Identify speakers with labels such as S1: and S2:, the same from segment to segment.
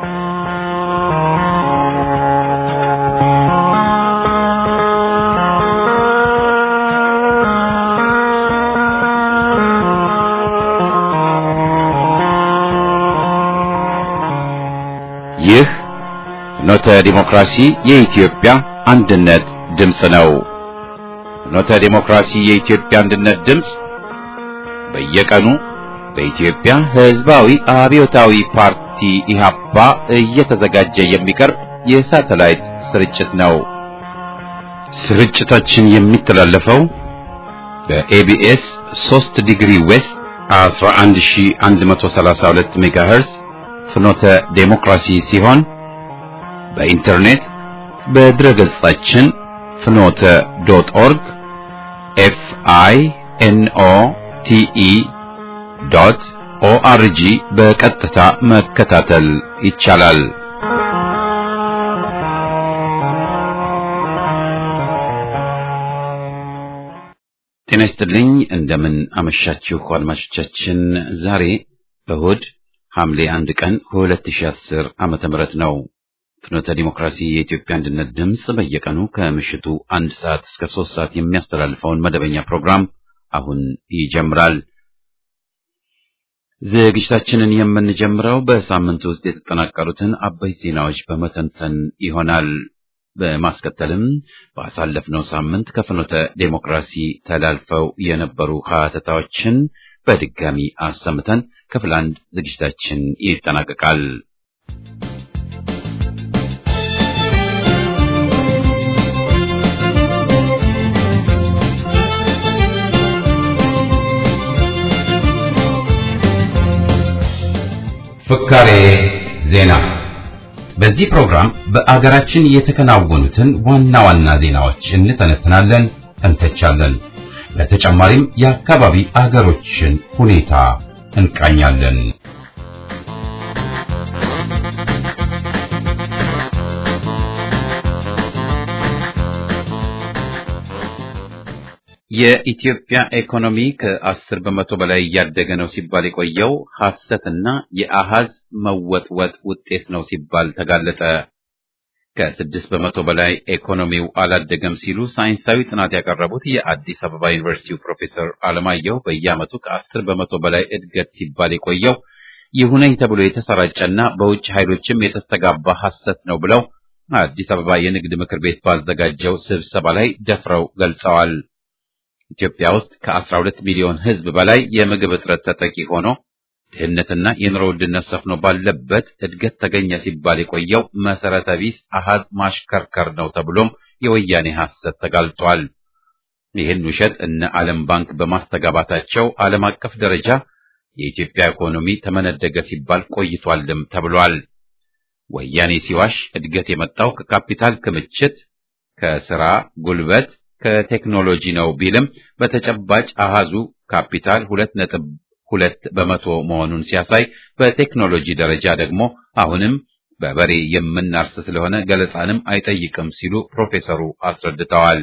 S1: ይህ ፍኖተ ዲሞክራሲ የኢትዮጵያ አንድነት ድምፅ ነው። ፍኖተ ዲሞክራሲ የኢትዮጵያ አንድነት ድምፅ በየቀኑ በኢትዮጵያ ሕዝባዊ አብዮታዊ ፓርቲ ኢህአፓ እየተዘጋጀ የሚቀርብ የሳተላይት ስርጭት ነው። ስርጭታችን የሚተላለፈው በኤቢኤስ 3 ዲግሪ ዌስት 11132 ሜጋሄርዝ ፍኖተ ዴሞክራሲ ሲሆን በኢንተርኔት በድረ ገጻችን ፍኖተ ዶት ኦርግ ኤፍ አይ ኤን ኦ ቲ ኢ ዶት ኦአርጂ በቀጥታ መከታተል ይቻላል። ጤና ይስጥልኝ። እንደምን አመሻችሁ አድማጮቻችን። ዛሬ እሁድ ሐምሌ አንድ ቀን 2010 ዓመተ ምህረት ነው። ፍኖተ ዲሞክራሲ የኢትዮጵያ አንድነት ድምፅ በየቀኑ ከምሽቱ አንድ ሰዓት እስከ ሶስት ሰዓት የሚያስተላልፈውን መደበኛ ፕሮግራም አሁን ይጀምራል። ዝግጅታችንን የምንጀምረው በሳምንት ውስጥ የተጠናቀሩትን አበይት ዜናዎች በመተንተን ይሆናል። በማስከተልም ባሳለፍነው ሳምንት ከፍኖተ ዴሞክራሲ ተላልፈው የነበሩ ሀተታዎችን በድጋሚ አሰምተን ክፍል አንድ ዝግጅታችን ይጠናቀቃል። ፍካሬ ዜና። በዚህ ፕሮግራም በአገራችን የተከናወኑትን ዋና ዋና ዜናዎች እንተነትናለን፣ እንተቻለን። በተጨማሪም የአካባቢ አገሮችን ሁኔታ እንቃኛለን። የኢትዮጵያ ኢኮኖሚ ከአስር በመቶ በላይ እያደገ ነው ሲባል የቆየው ሐሰትና የአሃዝ መወጥወጥ ውጤት ነው ሲባል ተጋለጠ። ከስድስት በመቶ በላይ ኢኮኖሚው አላደገም ሲሉ ሳይንሳዊ ጥናት ያቀረቡት የአዲስ አበባ ዩኒቨርሲቲው ፕሮፌሰር አለማየሁ በየዓመቱ ከአስር በመቶ በላይ እድገት ሲባል የቆየው ይሁነኝ ተብሎ የተሰራጨና በውጭ ኃይሎችም የተስተጋባ ሐሰት ነው ብለው አዲስ አበባ የንግድ ምክር ቤት ባዘጋጀው ስብሰባ ላይ ደፍረው ገልጸዋል። ኢትዮጵያ ውስጥ ከ12 ሚሊዮን ሕዝብ በላይ የምግብ እጥረት ተጠቂ ሆኖ ድህነትና የኑሮ ውድነት ሰፍኖ ባለበት እድገት ተገኘ ሲባል የቆየው መሰረተ ቢስ አሃዝ ማሽከርከር ነው ተብሎም የወያኔ ሐሰት ተጋልጧል። ይህን ውሸት እነ ዓለም ባንክ በማስተጋባታቸው ዓለም አቀፍ ደረጃ የኢትዮጵያ ኢኮኖሚ ተመነደገ ሲባል ቆይቷልም ተብሏል። ወያኔ ሲዋሽ እድገት የመጣው ከካፒታል ክምችት፣ ከስራ ጉልበት ከቴክኖሎጂ ነው ቢልም በተጨባጭ አሃዙ ካፒታል ሁለት ነጥብ ሁለት በመቶ መሆኑን ሲያሳይ በቴክኖሎጂ ደረጃ ደግሞ አሁንም በበሬ የምናርስ ስለሆነ ገለጻንም አይጠይቅም ሲሉ ፕሮፌሰሩ አስረድተዋል።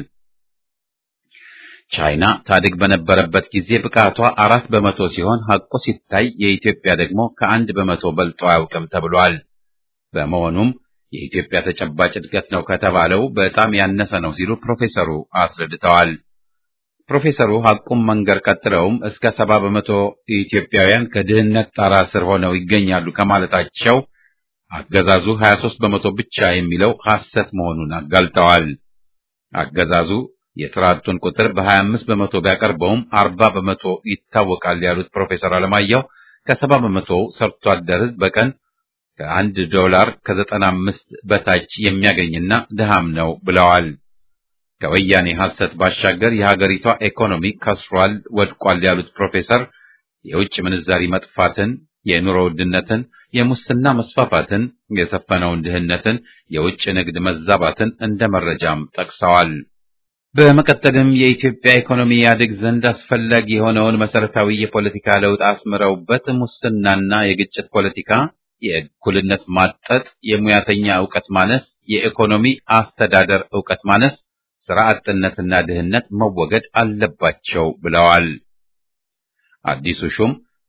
S1: ቻይና ታድግ በነበረበት ጊዜ ብቃቷ አራት በመቶ ሲሆን ሐቁ ሲታይ የኢትዮጵያ ደግሞ ከአንድ በመቶ በልጦ አያውቅም ተብሏል። በመሆኑም የኢትዮጵያ ተጨባጭ እድገት ነው ከተባለው በጣም ያነሰ ነው ሲሉ ፕሮፌሰሩ አስረድተዋል። ፕሮፌሰሩ ሐቁም መንገር ቀጥለውም እስከ ሰባ በመቶ ኢትዮጵያውያን ከድህነት ጣራ ስር ሆነው ይገኛሉ ከማለታቸው አገዛዙ 23 በመቶ ብቻ የሚለው ሐሰት መሆኑን አጋልጠዋል። አገዛዙ የሥራ አጡን ቁጥር በ25 በመቶ ቢያቀርበውም 40 በመቶ ይታወቃል ያሉት ፕሮፌሰር አለማየሁ ከሰባ በመቶ ሰርቶ አደር ሕዝብ በቀን ከአንድ ዶላር ከዘጠና አምስት በታች የሚያገኝና ድሃም ነው ብለዋል። ከወያኔ ሐሰት ባሻገር የሀገሪቷ ኢኮኖሚ ከስሯል፣ ወድቋል ያሉት ፕሮፌሰር የውጭ ምንዛሪ መጥፋትን፣ የኑሮ ውድነትን፣ የሙስና መስፋፋትን፣ የሰፈነውን ድህነትን፣ የውጭ ንግድ መዛባትን እንደ መረጃም ጠቅሰዋል። በመቀጠልም የኢትዮጵያ ኢኮኖሚ ያድግ ዘንድ አስፈላጊ የሆነውን መሰረታዊ የፖለቲካ ለውጥ አስምረውበት ሙስናና የግጭት ፖለቲካ የእኩልነት ማጠጥ፣ የሙያተኛ ዕውቀት ማነስ፣ የኢኮኖሚ አስተዳደር ዕውቀት ማነስ፣ ስራ አጥነትና ድህነት መወገድ አለባቸው ብለዋል። አዲሱ ሹም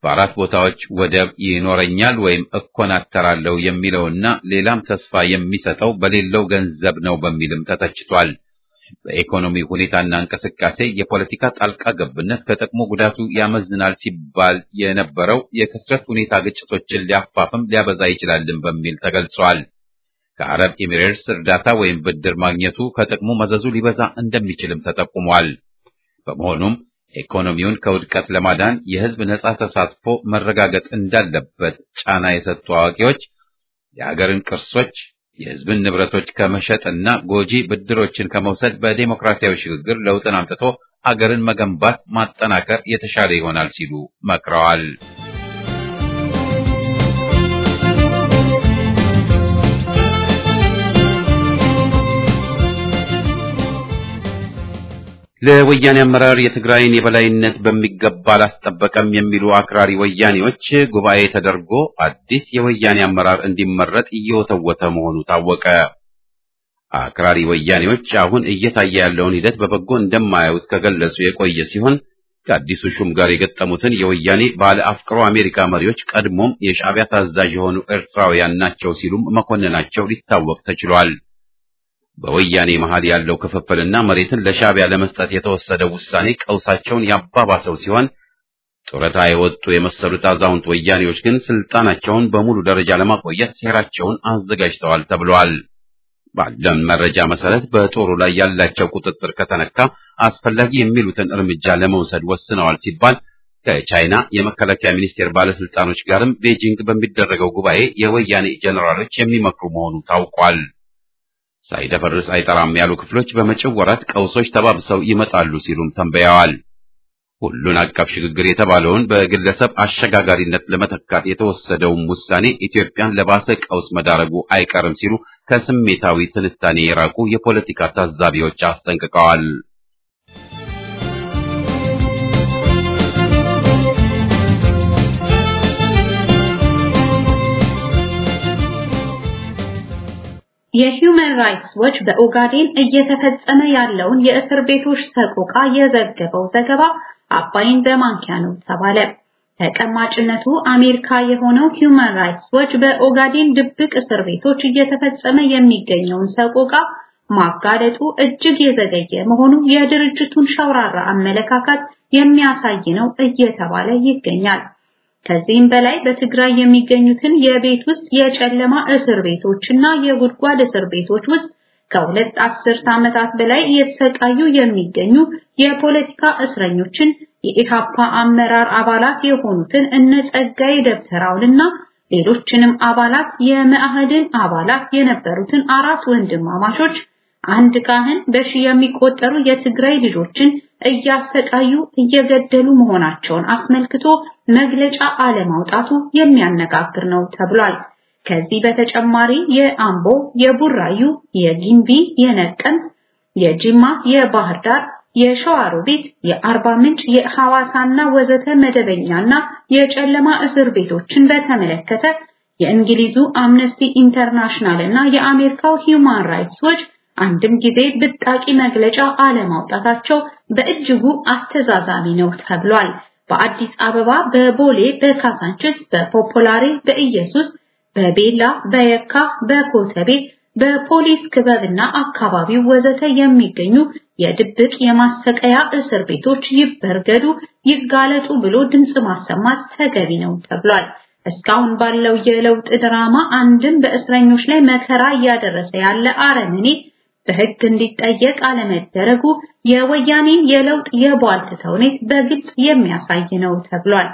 S1: በአራት ቦታዎች ወደብ ይኖረኛል ወይም እኮናተራለሁ የሚለውና ሌላም ተስፋ የሚሰጠው በሌለው ገንዘብ ነው በሚልም ተተችቷል። በኢኮኖሚ ሁኔታና እንቅስቃሴ የፖለቲካ ጣልቃ ገብነት ከጥቅሙ ጉዳቱ ያመዝናል ሲባል የነበረው የክስረት ሁኔታ ግጭቶችን ሊያፋፍም ሊያበዛ ይችላልን በሚል ተገልጿል። ከአረብ ኤሚሬትስ እርዳታ ወይም ብድር ማግኘቱ ከጥቅሙ መዘዙ ሊበዛ እንደሚችልም ተጠቁሟል። በመሆኑም ኢኮኖሚውን ከውድቀት ለማዳን የሕዝብ ነጻ ተሳትፎ መረጋገጥ እንዳለበት ጫና የሰጡ አዋቂዎች የሀገርን ቅርሶች የሕዝብን ንብረቶች ከመሸጥና ጎጂ ብድሮችን ከመውሰድ በዴሞክራሲያዊ ሽግግር ለውጥን አምጥቶ አገርን መገንባት ማጠናከር የተሻለ ይሆናል ሲሉ መክረዋል። ለወያኔ አመራር የትግራይን የበላይነት በሚገባ አላስጠበቀም የሚሉ አክራሪ ወያኔዎች ጉባኤ ተደርጎ አዲስ የወያኔ አመራር እንዲመረጥ እየወተወተ መሆኑ ታወቀ። አክራሪ ወያኔዎች አሁን እየታየ ያለውን ሂደት በበጎ እንደማያዩት ከገለጹ የቆየ ሲሆን ከአዲሱ ሹም ጋር የገጠሙትን የወያኔ ባለ አፍቅሮ አሜሪካ መሪዎች ቀድሞም የሻዕቢያ ታዛዥ የሆኑ ኤርትራውያን ናቸው ሲሉም መኮንናቸው ሊታወቅ ተችሏል። በወያኔ መሃል ያለው ክፍፍልና መሬትን ለሻዕቢያ ለመስጠት የተወሰደው ውሳኔ ቀውሳቸውን ያባባሰው ሲሆን ጡረታ የወጡ የመሰሉት አዛውንት ወያኔዎች ግን ስልጣናቸውን በሙሉ ደረጃ ለማቆየት ሴራቸውን አዘጋጅተዋል ተብሏል። ባለን መረጃ መሰረት በጦሩ ላይ ያላቸው ቁጥጥር ከተነካ አስፈላጊ የሚሉትን እርምጃ ለመውሰድ ወስነዋል ሲባል ከቻይና የመከላከያ ሚኒስቴር ባለስልጣኖች ጋርም ቤጂንግ በሚደረገው ጉባኤ የወያኔ ጄኔራሎች የሚመክሩ መሆኑ ታውቋል። ሳይደፈርስ አይጠራም ያሉ ክፍሎች በመጪው ወራት ቀውሶች ተባብሰው ይመጣሉ ሲሉም ተንበያዋል። ሁሉን አቀፍ ሽግግር የተባለውን በግለሰብ አሸጋጋሪነት ለመተካት የተወሰደውም ውሳኔ ኢትዮጵያን ለባሰ ቀውስ መዳረጉ አይቀርም ሲሉ ከስሜታዊ ትንታኔ የራቁ የፖለቲካ ታዛቢዎች አስጠንቅቀዋል።
S2: የሂውማን ራይትስ ዎች በኦጋዴን እየተፈጸመ ያለውን የእስር ቤቶች ሰቆቃ የዘገበው ዘገባ አባይን በማንኪያ ነው ተባለ። ተቀማጭነቱ አሜሪካ የሆነው ሂውማን ራይትስ ዎች በኦጋዴን ድብቅ እስር ቤቶች እየተፈጸመ የሚገኘውን ሰቆቃ ማጋለጡ እጅግ የዘገየ መሆኑ የድርጅቱን ሸውራራ አመለካከት የሚያሳይ ነው እየተባለ ይገኛል። ከዚህም በላይ በትግራይ የሚገኙትን የቤት ውስጥ የጨለማ እስር ቤቶችና የጉድጓድ እስር ቤቶች ውስጥ ከሁለት አስርት ዓመታት በላይ እየተሰቃዩ የሚገኙ የፖለቲካ እስረኞችን የኢሃፓ አመራር አባላት የሆኑትን እነ ጸጋዬ ደብተራውንና ሌሎችንም አባላት የመአህድን አባላት የነበሩትን አራት ወንድማማቾች አንድ ካህን በሺ የሚቆጠሩ የትግራይ ልጆችን እያሰቃዩ እየገደሉ መሆናቸውን አስመልክቶ መግለጫ አለማውጣቱ የሚያነጋግር ነው ተብሏል። ከዚህ በተጨማሪ የአምቦ፣ የቡራዩ፣ የጊምቢ፣ የነቀምት፣ የጅማ፣ የባህር ዳር፣ የሸዋሮቢት፣ የአርባ ምንጭ፣ የሐዋሳና ወዘተ መደበኛና የጨለማ እስር ቤቶችን በተመለከተ የእንግሊዙ አምነስቲ ኢንተርናሽናል እና የአሜሪካው ሂውማን ራይትስ ዎች አንድም ጊዜ ብጣቂ መግለጫ አለማውጣታቸው በእጅጉ አስተዛዛቢ ነው ተብሏል። በአዲስ አበባ፣ በቦሌ፣ በካሳንችስ፣ በፖፖላሬ፣ በኢየሱስ፣ በቤላ፣ በየካ፣ በኮተቤ፣ በፖሊስ ክበብና አካባቢው ወዘተ የሚገኙ የድብቅ የማሰቀያ እስር ቤቶች ይበርገዱ፣ ይጋለጡ ብሎ ድምጽ ማሰማት ተገቢ ነው ተብሏል። እስካሁን ባለው የለውጥ ድራማ አንድም በእስረኞች ላይ መከራ እያደረሰ ያለ አረመኔ በሕግ እንዲጠየቅ አለመደረጉ የወያኔን የለውጥ የቧልት ተውኔት በግልጽ የሚያሳይ ነው ተብሏል።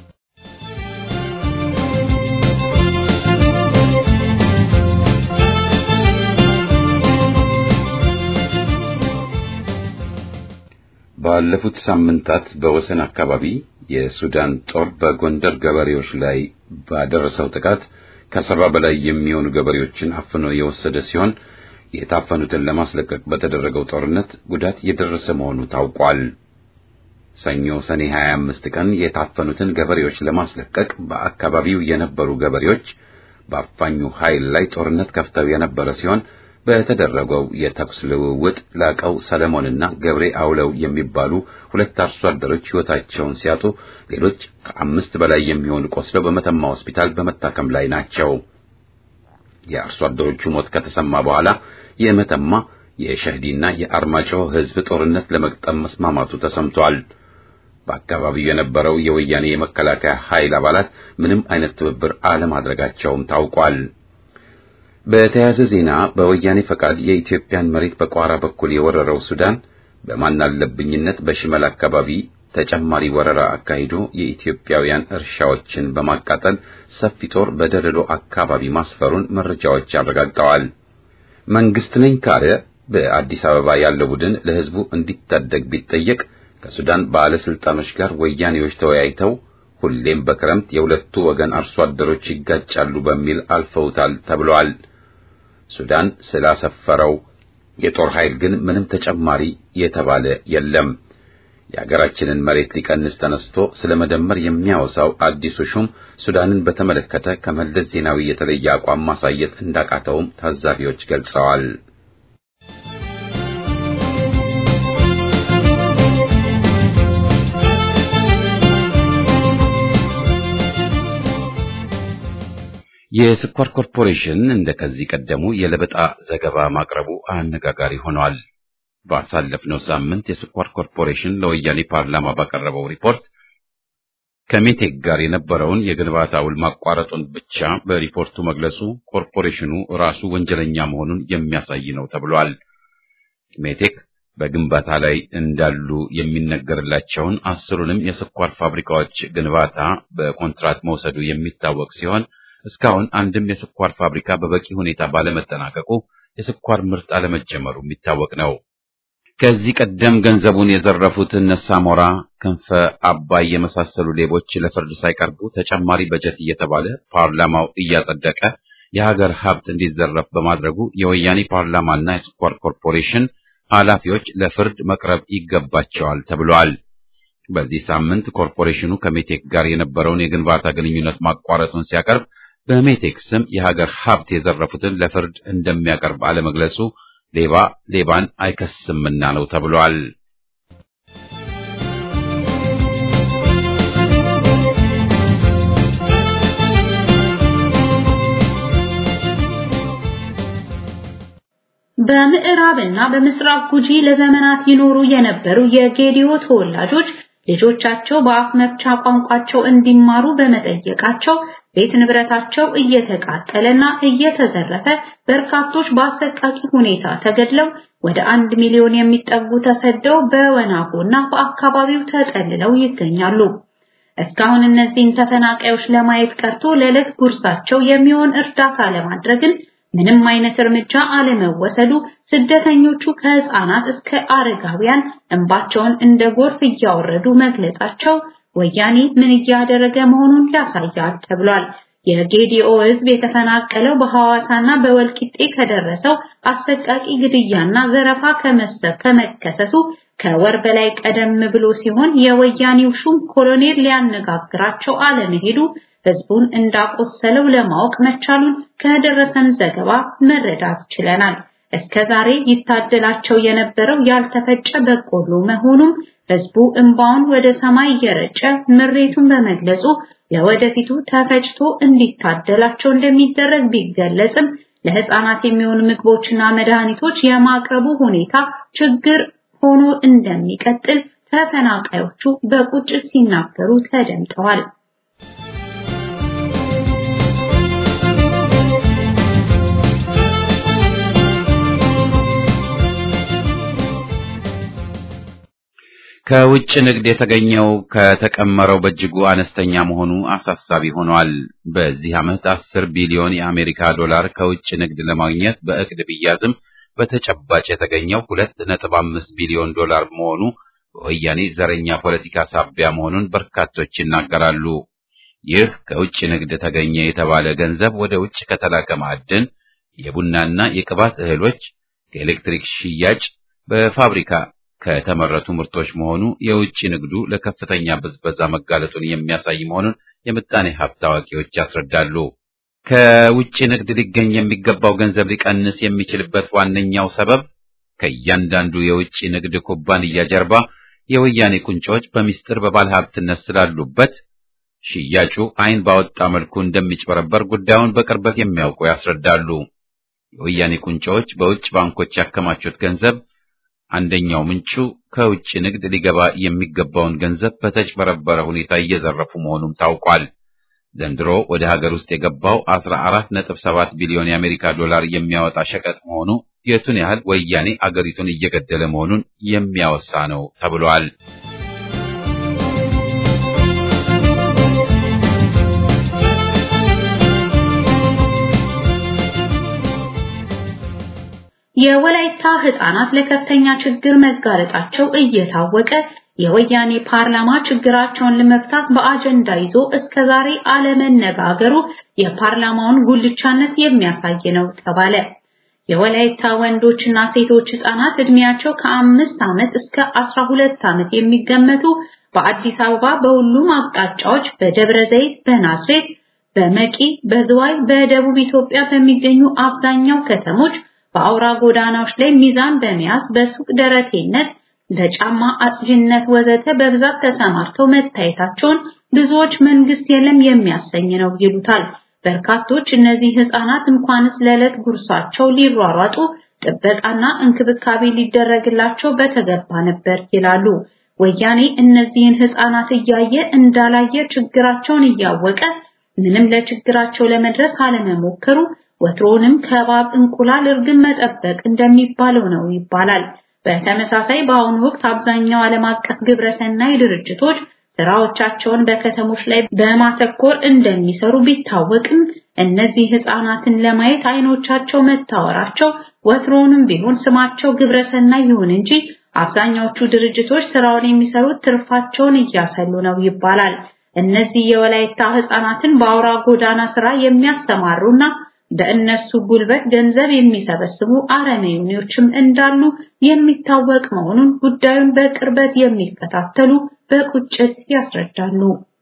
S1: ባለፉት ሳምንታት በወሰን አካባቢ የሱዳን ጦር በጎንደር ገበሬዎች ላይ ባደረሰው ጥቃት ከሰባ በላይ የሚሆኑ ገበሬዎችን አፍኖ የወሰደ ሲሆን የታፈኑትን ለማስለቀቅ በተደረገው ጦርነት ጉዳት የደረሰ መሆኑ ታውቋል። ሰኞ ሰኔ 25 ቀን የታፈኑትን ገበሬዎች ለማስለቀቅ በአካባቢው የነበሩ ገበሬዎች በአፋኙ ኃይል ላይ ጦርነት ከፍተው የነበረ ሲሆን በተደረገው የተኩስ ልውውጥ ላቀው ሰለሞንና ገብሬ አውለው የሚባሉ ሁለት አርሶ አደሮች ሕይወታቸውን ሲያጡ ሌሎች ከአምስት በላይ የሚሆኑ ቆስለው በመተማ ሆስፒታል በመታከም ላይ ናቸው። የአርሶ አደሮቹ ሞት ከተሰማ በኋላ የመተማ የሸህዲና የአርማጭሆ ሕዝብ ጦርነት ለመግጠም መስማማቱ ተሰምቷል። በአካባቢው የነበረው የወያኔ የመከላከያ ኃይል አባላት ምንም አይነት ትብብር አለማድረጋቸውም ታውቋል። በተያያዘ ዜና በወያኔ ፈቃድ የኢትዮጵያን መሬት በቋራ በኩል የወረረው ሱዳን በማናለብኝነት በሽመል አካባቢ ተጨማሪ ወረራ አካሂዶ የኢትዮጵያውያን እርሻዎችን በማቃጠል ሰፊ ጦር በደለሎ አካባቢ ማስፈሩን መረጃዎች አረጋግጠዋል። መንግስት ነኝ ካለ በአዲስ አበባ ያለው ቡድን ለሕዝቡ እንዲታደግ ቢጠየቅ ከሱዳን ባለስልጣኖች ጋር ወያኔዎች ተወያይተው ሁሌም በክረምት የሁለቱ ወገን አርሶ አደሮች ይጋጫሉ በሚል አልፈውታል ተብሏል። ሱዳን ስላሰፈረው የጦር ኃይል ግን ምንም ተጨማሪ የተባለ የለም። የሀገራችንን መሬት ሊቀንስ ተነስቶ ስለ መደመር የሚያወሳው አዲሱ ሹም ሱዳንን በተመለከተ ከመለስ ዜናዊ የተለየ አቋም ማሳየት እንዳቃተውም ታዛቢዎች ገልጸዋል። የስኳር ኮርፖሬሽን እንደ ከዚህ ቀደሙ የለበጣ ዘገባ ማቅረቡ አነጋጋሪ ሆኗል። ባሳለፍነው ሳምንት የስኳር ኮርፖሬሽን ለወያኔ ፓርላማ ባቀረበው ሪፖርት ከሜቴክ ጋር የነበረውን የግንባታ ውል ማቋረጡን ብቻ በሪፖርቱ መግለጹ ኮርፖሬሽኑ ራሱ ወንጀለኛ መሆኑን የሚያሳይ ነው ተብሏል። ሜቴክ በግንባታ ላይ እንዳሉ የሚነገርላቸውን አስሩንም የስኳር ፋብሪካዎች ግንባታ በኮንትራት መውሰዱ የሚታወቅ ሲሆን እስካሁን አንድም የስኳር ፋብሪካ በበቂ ሁኔታ ባለመጠናቀቁ የስኳር ምርት አለመጀመሩ የሚታወቅ ነው። ከዚህ ቀደም ገንዘቡን የዘረፉት እነ ሳሞራ፣ ክንፈ አባይ የመሳሰሉ ሌቦች ለፍርድ ሳይቀርቡ ተጨማሪ በጀት እየተባለ ፓርላማው እያጸደቀ የሀገር ሀብት እንዲዘረፍ በማድረጉ የወያኔ ፓርላማና የስኳር ኮርፖሬሽን ኃላፊዎች ለፍርድ መቅረብ ይገባቸዋል ተብሏል። በዚህ ሳምንት ኮርፖሬሽኑ ከሜቴክ ጋር የነበረውን የግንባታ ግንኙነት ማቋረጡን ሲያቀርብ በሜቴክ ስም የሀገር ሀብት የዘረፉትን ለፍርድ እንደሚያቀርብ አለመግለጹ ሌባ ሌባን አይከስምና ነው ተብሏል።
S2: በምዕራብና በምስራቅ ጉጂ ለዘመናት ይኖሩ የነበሩ የጌዲዮ ተወላጆች ልጆቻቸው በአፍ መፍቻ ቋንቋቸው እንዲማሩ በመጠየቃቸው ቤት ንብረታቸው እየተቃጠለና እየተዘረፈ በርካቶች በአሰቃቂ ሁኔታ ተገድለው ወደ አንድ ሚሊዮን የሚጠጉ ተሰደው በወናጎና በአካባቢው ተጠልለው ይገኛሉ። እስካሁን እነዚህን ተፈናቃዮች ለማየት ቀርቶ ለዕለት ጉርሳቸው የሚሆን እርዳታ ለማድረግን ምንም አይነት እርምጃ አለመወሰዱ ስደተኞቹ ከህፃናት እስከ አረጋውያን እንባቸውን እንደ ጎርፍ እያወረዱ መግለጻቸው ወያኔ ምን እያደረገ መሆኑን ያሳያል ተብሏል። የጌዲኦ ህዝብ የተፈናቀለው በሐዋሳና በወልቂጤ ከደረሰው አሰቃቂ ግድያና ዘረፋ ከመከሰቱ ከወር በላይ ቀደም ብሎ ሲሆን የወያኔው ሹም ኮሎኔል ሊያነጋግራቸው አለመሄዱ ህዝቡን እንዳቆሰለው ለማወቅ መቻሉን ከደረሰን ዘገባ መረዳት ችለናል። እስከዛሬ ይታደላቸው የነበረው ያልተፈጨ በቆሎ መሆኑም ህዝቡ እንባውን ወደ ሰማይ እየረጨ ምሬቱን በመግለጹ ለወደፊቱ ተፈጭቶ እንዲታደላቸው እንደሚደረግ ቢገለጽም ለህፃናት የሚሆኑ ምግቦችና መድኃኒቶች የማቅረቡ ሁኔታ ችግር ሆኖ እንደሚቀጥል ተፈናቃዮቹ በቁጭት ሲናገሩ ተደምጠዋል።
S1: ከውጭ ንግድ የተገኘው ከተቀመረው በእጅጉ አነስተኛ መሆኑ አሳሳቢ ሆኗል። በዚህ ዓመት አስር ቢሊዮን የአሜሪካ ዶላር ከውጭ ንግድ ለማግኘት በእቅድ ቢያዝም በተጨባጭ የተገኘው ሁለት ነጥብ አምስት ቢሊዮን ዶላር መሆኑ በወያኔ ዘረኛ ፖለቲካ ሳቢያ መሆኑን በርካቶች ይናገራሉ። ይህ ከውጭ ንግድ ተገኘ የተባለ ገንዘብ ወደ ውጭ ከተላከ ማዕድን፣ የቡናና የቅባት እህሎች፣ ከኤሌክትሪክ ሽያጭ፣ በፋብሪካ ከተመረቱ ምርቶች መሆኑ የውጭ ንግዱ ለከፍተኛ ብዝበዛ መጋለጡን የሚያሳይ መሆኑን የምጣኔ ሀብት አዋቂዎች ያስረዳሉ። ከውጭ ንግድ ሊገኝ የሚገባው ገንዘብ ሊቀንስ የሚችልበት ዋነኛው ሰበብ ከእያንዳንዱ የውጭ ንግድ ኩባንያ ጀርባ የወያኔ ቁንጮች በሚስጥር በባለ ሀብትነት ስላሉበት ሽያጩ ዓይን ባወጣ መልኩ እንደሚጭበረበር ጉዳዩን በቅርበት የሚያውቁ ያስረዳሉ። የወያኔ ቁንጮች በውጭ ባንኮች ያከማቹት ገንዘብ አንደኛው ምንጩ ከውጭ ንግድ ሊገባ የሚገባውን ገንዘብ በተጭበረበረ ሁኔታ እየዘረፉ መሆኑም ታውቋል። ዘንድሮ ወደ ሀገር ውስጥ የገባው 14.7 ቢሊዮን የአሜሪካ ዶላር የሚያወጣ ሸቀጥ መሆኑ የቱን ያህል ወያኔ አገሪቱን እየገደለ መሆኑን የሚያወሳ ነው ተብሏል።
S2: የወላይታ ህፃናት ለከፍተኛ ችግር መጋለጣቸው እየታወቀ የወያኔ ፓርላማ ችግራቸውን ለመፍታት በአጀንዳ ይዞ እስከዛሬ አለመነጋገሩ የፓርላማውን ጉልቻነት የሚያሳይ ነው ተባለ። የወላይታ ወንዶችና ሴቶች ህፃናት እድሜያቸው ከአምስት ዓመት እስከ አስራ ሁለት ዓመት የሚገመቱ በአዲስ አበባ በሁሉም አቅጣጫዎች በደብረ ዘይት፣ በናዝሬት፣ በመቂ፣ በዝዋይ፣ በደቡብ ኢትዮጵያ በሚገኙ አብዛኛው ከተሞች በአውራ ጎዳናዎች ላይ ሚዛን በመያዝ በሱቅ ደረቴነት በጫማ አጽጅነት ወዘተ በብዛት ተሰማርተው መታየታቸውን ብዙዎች መንግስት የለም የሚያሰኝ ነው ይሉታል። በርካቶች እነዚህ ህፃናት እንኳንስ ለዕለት ጉርሳቸው ሊሯሯጡ ጥበቃና እንክብካቤ ሊደረግላቸው በተገባ ነበር ይላሉ። ወያኔ እነዚህን ህፃናት እያየ እንዳላየ ችግራቸውን እያወቀ ምንም ለችግራቸው ለመድረስ አለመሞከሩ ወትሮንም ከባብ እንቁላል እርግብ መጠበቅ እንደሚባለው ነው ይባላል። በተመሳሳይ በአሁኑ ወቅት አብዛኛው ዓለም አቀፍ ግብረሰናይ ድርጅቶች ስራዎቻቸውን በከተሞች ላይ በማተኮር እንደሚሰሩ ቢታወቅም እነዚህ ህፃናትን ለማየት አይኖቻቸው መታወራቸው ወትሮውንም ቢሆን ስማቸው ግብረሰናይ ይሁን እንጂ አብዛኛዎቹ ድርጅቶች ስራውን የሚሰሩት ትርፋቸውን እያሰሉ ነው ይባላል። እነዚህ የወላይታ ህፃናትን በአውራ ጎዳና ስራ የሚያስተማሩና በእነሱ ጉልበት ገንዘብ የሚሰበስቡ አረመኔዎችም እንዳሉ የሚታወቅ መሆኑን ጉዳዩን በቅርበት የሚከታተሉ በቁጭት ያስረዳሉ።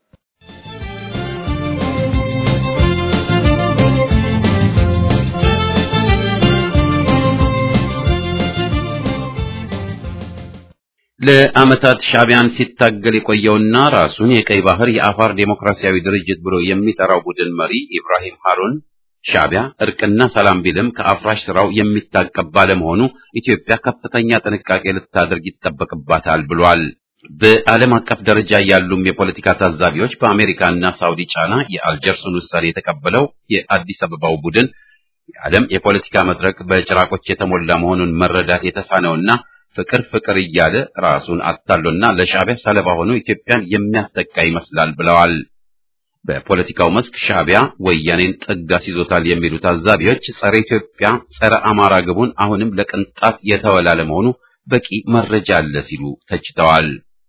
S1: ለዓመታት ሻዕቢያን ሲታገል የቆየውና ራሱን የቀይ ባህር የአፋር ዴሞክራሲያዊ ድርጅት ብሎ የሚጠራው ቡድን መሪ ኢብራሂም ሃሩን ሻዕቢያ እርቅና ሰላም ቢልም ከአፍራሽ ስራው የሚታቀብ ባለመሆኑ ኢትዮጵያ ከፍተኛ ጥንቃቄ ልታደርግ ይጠበቅባታል ብሏል። በዓለም አቀፍ ደረጃ ያሉም የፖለቲካ ታዛቢዎች በአሜሪካና ሳውዲ ጫና የአልጀርሱን ውሳኔ የተቀበለው የአዲስ አበባው ቡድን የዓለም የፖለቲካ መድረክ በጭራቆች የተሞላ መሆኑን መረዳት የተሳነውና ፍቅር ፍቅር እያለ ራሱን አታሎና ለሻዕቢያ ሰለባ ሆኖ ኢትዮጵያን የሚያስጠቃ ይመስላል ብለዋል። በፖለቲካው መስክ ሻዕቢያ ወያኔን ጥግ አስይዞታል የሚሉ ታዛቢዎች ጸረ ኢትዮጵያ፣ ጸረ አማራ ግቡን አሁንም ለቅንጣት የተወላ ለመሆኑ በቂ መረጃ አለ ሲሉ ተችተዋል።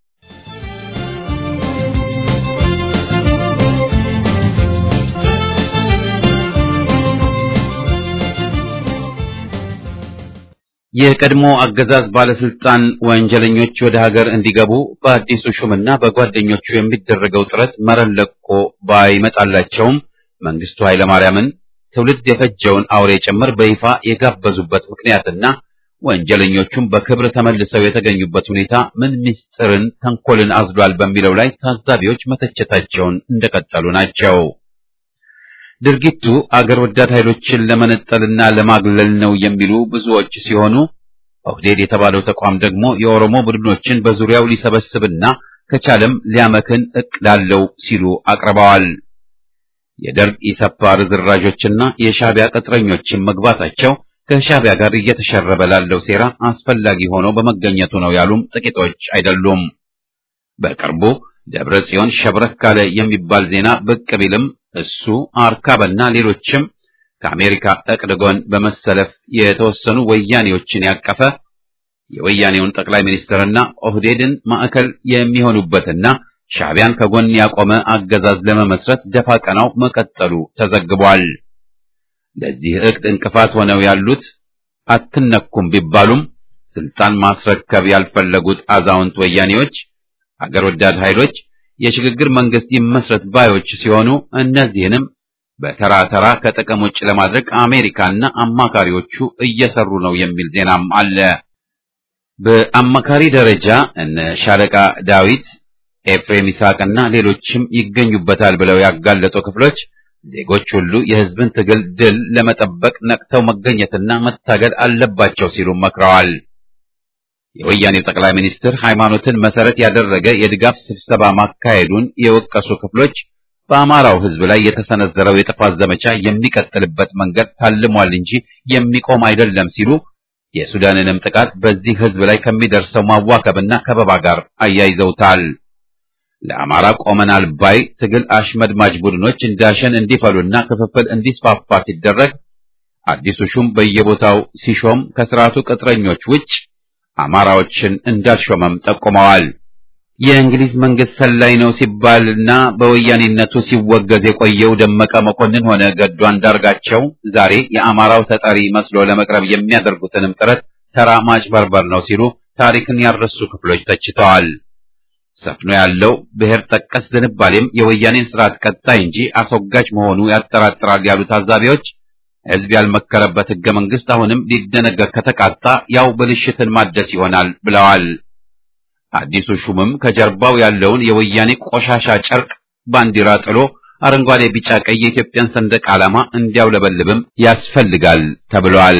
S1: የቀድሞ አገዛዝ ባለስልጣን ወንጀለኞች ወደ ሀገር እንዲገቡ በአዲሱ ሹምና በጓደኞቹ የሚደረገው ጥረት መረን ለቆ ባይመጣላቸውም መንግስቱ ኃይለማርያምን ትውልድ የፈጀውን አውሬ ጭምር በይፋ የጋበዙበት ምክንያትና ወንጀለኞቹም በክብር ተመልሰው የተገኙበት ሁኔታ ምን ምስጢርን፣ ተንኮልን አዝሏል በሚለው ላይ ታዛቢዎች መተቸታቸውን እንደቀጠሉ ናቸው። ድርጊቱ አገር ወዳድ ኃይሎችን ለመነጠልና ለማግለል ነው የሚሉ ብዙዎች ሲሆኑ ኦህዴድ የተባለው ተቋም ደግሞ የኦሮሞ ቡድኖችን በዙሪያው ሊሰበስብና ከቻለም ሊያመክን እቅድ አለው ሲሉ አቅርበዋል። የደርግ ኢሰፓ ርዝራዦችና የሻዕቢያ ቅጥረኞችን መግባታቸው ከሻዕቢያ ጋር እየተሸረበ ላለው ሴራ አስፈላጊ ሆኖ በመገኘቱ ነው ያሉም ጥቂቶች አይደሉም። በቅርቡ ደብረ ጽዮን ሸብረክ ካለ የሚባል ዜና ብቅ ቢልም እሱ አርካበና ሌሎችም ከአሜሪካ እቅድ ጎን በመሰለፍ የተወሰኑ ወያኔዎችን ያቀፈ የወያኔውን ጠቅላይ ሚኒስትርና ኦህዴድን ማዕከል የሚሆኑበትና ሻዕቢያን ከጎን ያቆመ አገዛዝ ለመመስረት ደፋ ቀናው መቀጠሉ ተዘግቧል። ለዚህ እቅድ እንቅፋት ሆነው ያሉት አትነኩም ቢባሉም ስልጣን ማስረከብ ያልፈለጉት አዛውንት ወያኔዎች፣ አገር ወዳድ ኃይሎች የሽግግር መንግስት ይመስረት ባዮች ሲሆኑ እነዚህንም በተራ ተራ ከጥቅም ውጭ ለማድረግ አሜሪካና አማካሪዎቹ እየሰሩ ነው የሚል ዜናም አለ። በአማካሪ ደረጃ እነ ሻለቃ ዳዊት፣ ኤፍሬም ይስሐቅና ሌሎችም ይገኙበታል ብለው ያጋለጡ ክፍሎች ዜጎች ሁሉ የሕዝብን ትግል ድል ለመጠበቅ ነቅተው መገኘትና መታገል አለባቸው ሲሉ መክረዋል። የወያኔው ጠቅላይ ሚኒስትር ሃይማኖትን መሰረት ያደረገ የድጋፍ ስብሰባ ማካሄዱን የወቀሱ ክፍሎች በአማራው ሕዝብ ላይ የተሰነዘረው የጥፋት ዘመቻ የሚቀጥልበት መንገድ ታልሟል እንጂ የሚቆም አይደለም ሲሉ የሱዳንንም ጥቃት በዚህ ሕዝብ ላይ ከሚደርሰው ማዋከብና ከበባ ጋር አያይዘውታል። ለአማራ ቆመናል ባይ ትግል አሽመድማጅ ቡድኖች እንዳሸን እንዲፈሉና ክፍፍል እንዲስፋፋ ሲደረግ አዲሱ ሹም በየቦታው ሲሾም ከስርዓቱ ቅጥረኞች ውጭ አማራዎችን እንዳልሾመም ጠቁመዋል። የእንግሊዝ መንግስት ሰላይ ነው ሲባልና በወያኔነቱ ሲወገዝ የቆየው ደመቀ መኮንን ሆነ ገዱ አንዳርጋቸው ዛሬ የአማራው ተጠሪ መስሎ ለመቅረብ የሚያደርጉትንም ጥረት ተራ ማጭበርበር ነው ሲሉ ታሪክን ያረሱ ክፍሎች ተችተዋል። ሰፍኖ ያለው ብሔር ጠቀስ ዝንባሌም የወያኔን ስርዓት ቀጣይ እንጂ አስወጋጅ መሆኑ ያጠራጥራል ያሉ ታዛቢዎች ሕዝብ ያልመከረበት ሕገ መንግስት አሁንም ሊደነገግ ከተቃጣ ያው ብልሽትን ማደስ ይሆናል ብለዋል። አዲሱ ሹምም ከጀርባው ያለውን የወያኔ ቆሻሻ ጨርቅ ባንዲራ ጥሎ አረንጓዴ፣ ቢጫ፣ ቀይ የኢትዮጵያን ሰንደቅ ዓላማ እንዲያውለበልብም ያስፈልጋል ተብሏል።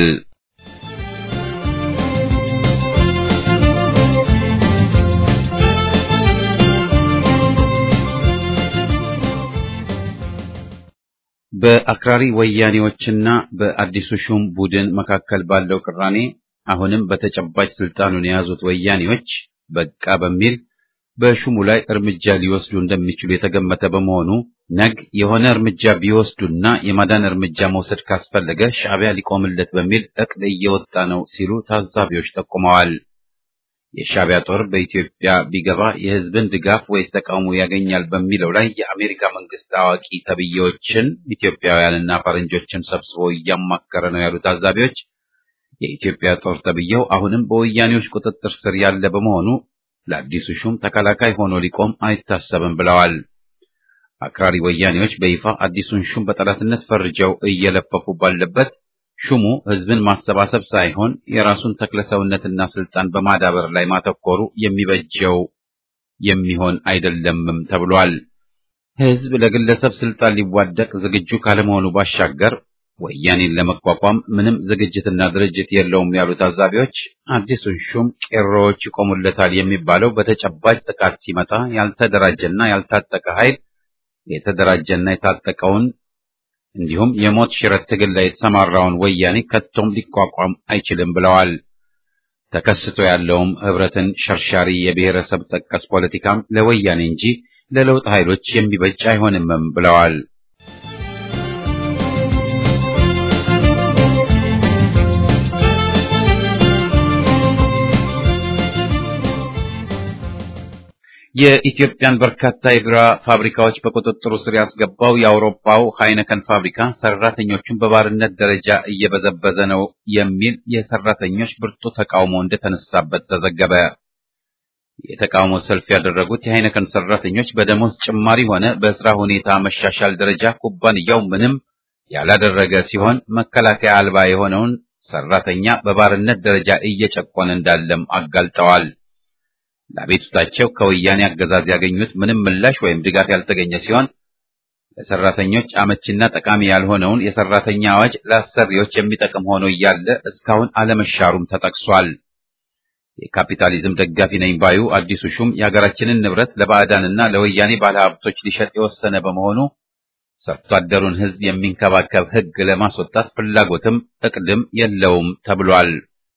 S1: በአክራሪ ወያኔዎችና በአዲሱ ሹም ቡድን መካከል ባለው ቅራኔ አሁንም በተጨባጭ ስልጣኑን የያዙት ወያኔዎች በቃ በሚል በሹሙ ላይ እርምጃ ሊወስዱ እንደሚችሉ የተገመተ በመሆኑ ነግ የሆነ እርምጃ ቢወስዱና የማዳን እርምጃ መውሰድ ካስፈለገ ሻዕቢያ ሊቆምለት በሚል እቅድ እየወጣ ነው ሲሉ ታዛቢዎች ጠቁመዋል። የሻዕቢያ ጦር በኢትዮጵያ ቢገባ የሕዝብን ድጋፍ ወይስ ተቃውሞ ያገኛል በሚለው ላይ የአሜሪካ መንግስት አዋቂ ተብዬዎችን ኢትዮጵያውያንና ፈረንጆችን ሰብስቦ እያማከረ ነው ያሉ ታዛቢዎች የኢትዮጵያ ጦር ተብዬው አሁንም በወያኔዎች ቁጥጥር ስር ያለ በመሆኑ ለአዲሱ ሹም ተከላካይ ሆኖ ሊቆም አይታሰብም ብለዋል። አክራሪ ወያኔዎች በይፋ አዲሱን ሹም በጠላትነት ፈርጀው እየለፈፉ ባለበት ሹሙ ህዝብን ማሰባሰብ ሳይሆን የራሱን ተክለሰውነትና ስልጣን በማዳበር ላይ ማተኮሩ የሚበጀው የሚሆን አይደለምም ተብሏል። ህዝብ ለግለሰብ ስልጣን ሊዋደቅ ዝግጁ ካለመሆኑ ባሻገር ወያኔን ለመቋቋም ምንም ዝግጅትና ድርጅት የለውም ያሉ ታዛቢዎች አዲሱን ሹም ቄሮዎች ይቆሙለታል የሚባለው በተጨባጭ ጥቃት ሲመጣ ያልተደራጀና ያልታጠቀ ኃይል የተደራጀና የታጠቀውን እንዲሁም የሞት ሽረት ትግል ላይ የተሰማራውን ወያኔ ከቶም ሊቋቋም አይችልም ብለዋል። ተከስቶ ያለውም ህብረትን ሸርሻሪ የብሔረሰብ ጠቀስ ፖለቲካም ለወያኔ እንጂ ለለውጥ ኃይሎች የሚበጅ አይሆንምም ብለዋል። የኢትዮጵያን በርካታ የቢራ ፋብሪካዎች በቁጥጥሩ ስር ያስገባው የአውሮፓው ሃይነከን ፋብሪካ ሰራተኞቹን በባርነት ደረጃ እየበዘበዘ ነው የሚል የሰራተኞች ብርቱ ተቃውሞ እንደተነሳበት ተዘገበ። የተቃውሞ ሰልፍ ያደረጉት የሃይነከን ሰራተኞች በደሞዝ ጭማሪ ሆነ በስራ ሁኔታ መሻሻል ደረጃ ኩባንያው ምንም ያላደረገ ሲሆን መከላከያ አልባ የሆነውን ሰራተኛ በባርነት ደረጃ እየጨቆነ እንዳለም አጋልጠዋል። ለአቤቱታቸው ከወያኔ አገዛዝ ያገኙት ምንም ምላሽ ወይም ድጋፍ ያልተገኘ ሲሆን ለሰራተኞች አመቺና ጠቃሚ ያልሆነውን የሰራተኛ አዋጅ ለአሰሪዎች የሚጠቅም ሆኖ እያለ እስካሁን አለመሻሩም ተጠቅሷል። የካፒታሊዝም ደጋፊ ነኝ ባዩ አዲሱ ሹም የሀገራችንን ንብረት ለባዕዳንና ለወያኔ ባለሀብቶች ሊሸጥ የወሰነ በመሆኑ ሰርቶ አደሩን ሕዝብ የሚንከባከብ ሕግ ለማስወጣት ፍላጎትም እቅድም የለውም ተብሏል።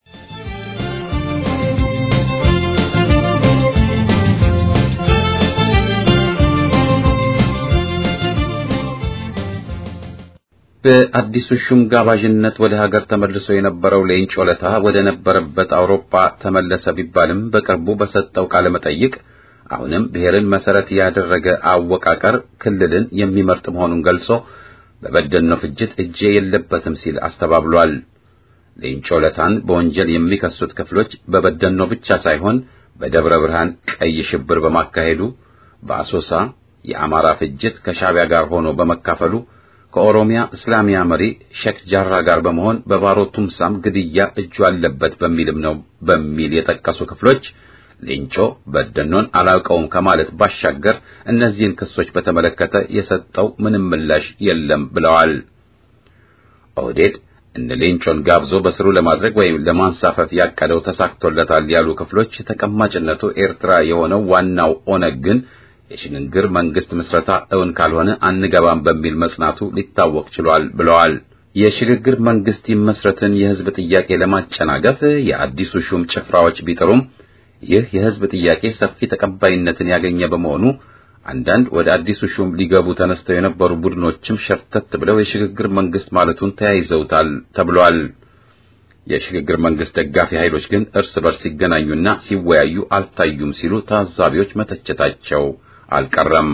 S1: በአዲሱ ሹም ጋባዥነት ወደ ሀገር ተመልሶ የነበረው ሌንጮ ለታ ወደ ነበረበት አውሮፓ ተመለሰ ቢባልም በቅርቡ በሰጠው ቃለ መጠይቅ አሁንም ብሔርን መሰረት ያደረገ አወቃቀር ክልልን የሚመርጥ መሆኑን ገልጾ በበደልነው ፍጅት እጄ የለበትም ሲል አስተባብሏል። ሌንጮ ለታን በወንጀል የሚከሱት ክፍሎች በበደልነው ብቻ ሳይሆን በደብረ ብርሃን ቀይ ሽብር በማካሄዱ በአሶሳ የአማራ ፍጅት ከሻዕቢያ ጋር ሆኖ በመካፈሉ ከኦሮሚያ እስላሚያ መሪ ሼክ ጃራ ጋር በመሆን በባሮ ቱምሳም ግድያ እጁ አለበት በሚልም ነው በሚል የጠቀሱ ክፍሎች ሌንጮ በደኖን አላውቀውም ከማለት ባሻገር እነዚህን ክሶች በተመለከተ የሰጠው ምንም ምላሽ የለም ብለዋል። ኦህዴድ እነ ሌንጮን ጋብዞ በስሩ ለማድረግ ወይም ለማንሳፈፍ ያቀደው ተሳክቶለታል ያሉ ክፍሎች ተቀማጭነቱ ኤርትራ የሆነው ዋናው ኦነግ ግን የሽግግር መንግስት ምስረታ እውን ካልሆነ አንገባም በሚል መጽናቱ ሊታወቅ ችሏል ብለዋል። የሽግግር መንግስት ይመስረትን የህዝብ ጥያቄ ለማጨናገፍ የአዲሱ ሹም ጭፍራዎች ቢጥሩም ይህ የህዝብ ጥያቄ ሰፊ ተቀባይነትን ያገኘ በመሆኑ አንዳንድ ወደ አዲሱ ሹም ሊገቡ ተነስተው የነበሩ ቡድኖችም ሸርተት ብለው የሽግግር መንግስት ማለቱን ተያይዘውታል ተብሏል። የሽግግር መንግስት ደጋፊ ኃይሎች ግን እርስ በርስ ሲገናኙና ሲወያዩ አልታዩም ሲሉ ታዛቢዎች መተቸታቸው አልቀረም።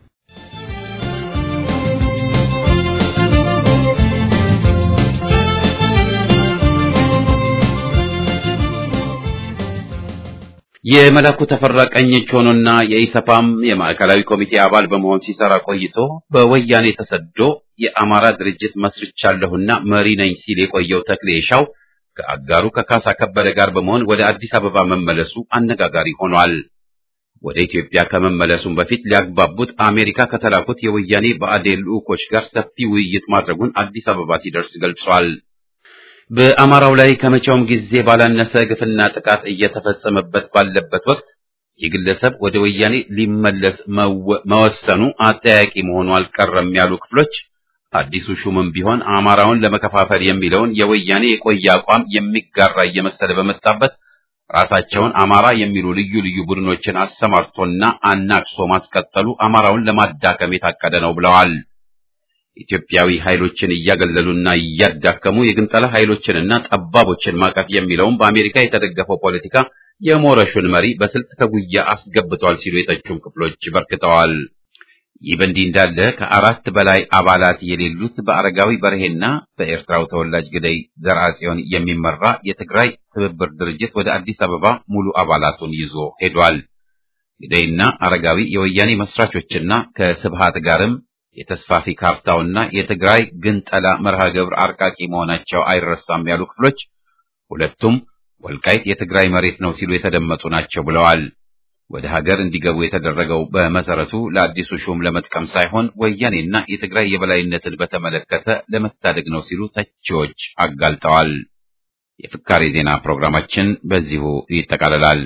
S1: የመላኩ ተፈራ ቀኝ እጅ ሆኖና የኢሰፓም የማዕከላዊ ኮሚቴ አባል በመሆን ሲሰራ ቆይቶ በወያኔ ተሰዶ የአማራ ድርጅት መስርቻለሁና መሪ ነኝ ሲል የቆየው ተክሌ ሻው ከአጋሩ ከካሳ ከበደ ጋር በመሆን ወደ አዲስ አበባ መመለሱ አነጋጋሪ ሆኗል። ወደ ኢትዮጵያ ከመመለሱም በፊት ሊያግባቡት አሜሪካ ከተላኩት የወያኔ ብአዴን ልዑኮች ጋር ሰፊ ውይይት ማድረጉን አዲስ አበባ ሲደርስ ገልጿል። በአማራው ላይ ከመቼውም ጊዜ ባላነሰ ግፍና ጥቃት እየተፈጸመበት ባለበት ወቅት ይህ ግለሰብ ወደ ወያኔ ሊመለስ መወሰኑ አጠያቂ መሆኑ አልቀረም ያሉ ክፍሎች አዲሱ ሹምም ቢሆን አማራውን ለመከፋፈል የሚለውን የወያኔ የቆየ አቋም የሚጋራ እየመሰለ በመጣበት ራሳቸውን አማራ የሚሉ ልዩ ልዩ ቡድኖችን አሰማርቶና አናቅሶ ማስቀጠሉ አማራውን ለማዳከም የታቀደ ነው ብለዋል። ኢትዮጵያዊ ኃይሎችን እያገለሉና እያዳከሙ የግንጠላ ኃይሎችንና ጠባቦችን ማቀፍ የሚለውም በአሜሪካ የተደገፈው ፖለቲካ የሞረሹን መሪ በስልት ከጉያ አስገብቷል ሲሉ የተቹም ክፍሎች በርክተዋል። ይህ በእንዲህ እንዳለ ከአራት በላይ አባላት የሌሉት በአረጋዊ በርሄና በኤርትራው ተወላጅ ግደይ ዘርአጽዮን የሚመራ የትግራይ ትብብር ድርጅት ወደ አዲስ አበባ ሙሉ አባላቱን ይዞ ሄዷል። ግደይና አረጋዊ የወያኔ መስራቾችና ከስብሃት ጋርም የተስፋፊ ካርታውና የትግራይ ግንጠላ መርሃ ግብር አርቃቂ መሆናቸው አይረሳም ያሉ ክፍሎች ሁለቱም ወልቃይት የትግራይ መሬት ነው ሲሉ የተደመጡ ናቸው ብለዋል። ወደ ሀገር እንዲገቡ የተደረገው በመሰረቱ ለአዲሱ ሹም ለመጥቀም ሳይሆን ወያኔና የትግራይ የበላይነትን በተመለከተ ለመታደግ ነው ሲሉ ተቺዎች አጋልጠዋል። የፍካሬ ዜና ፕሮግራማችን በዚሁ ይጠቃልላል።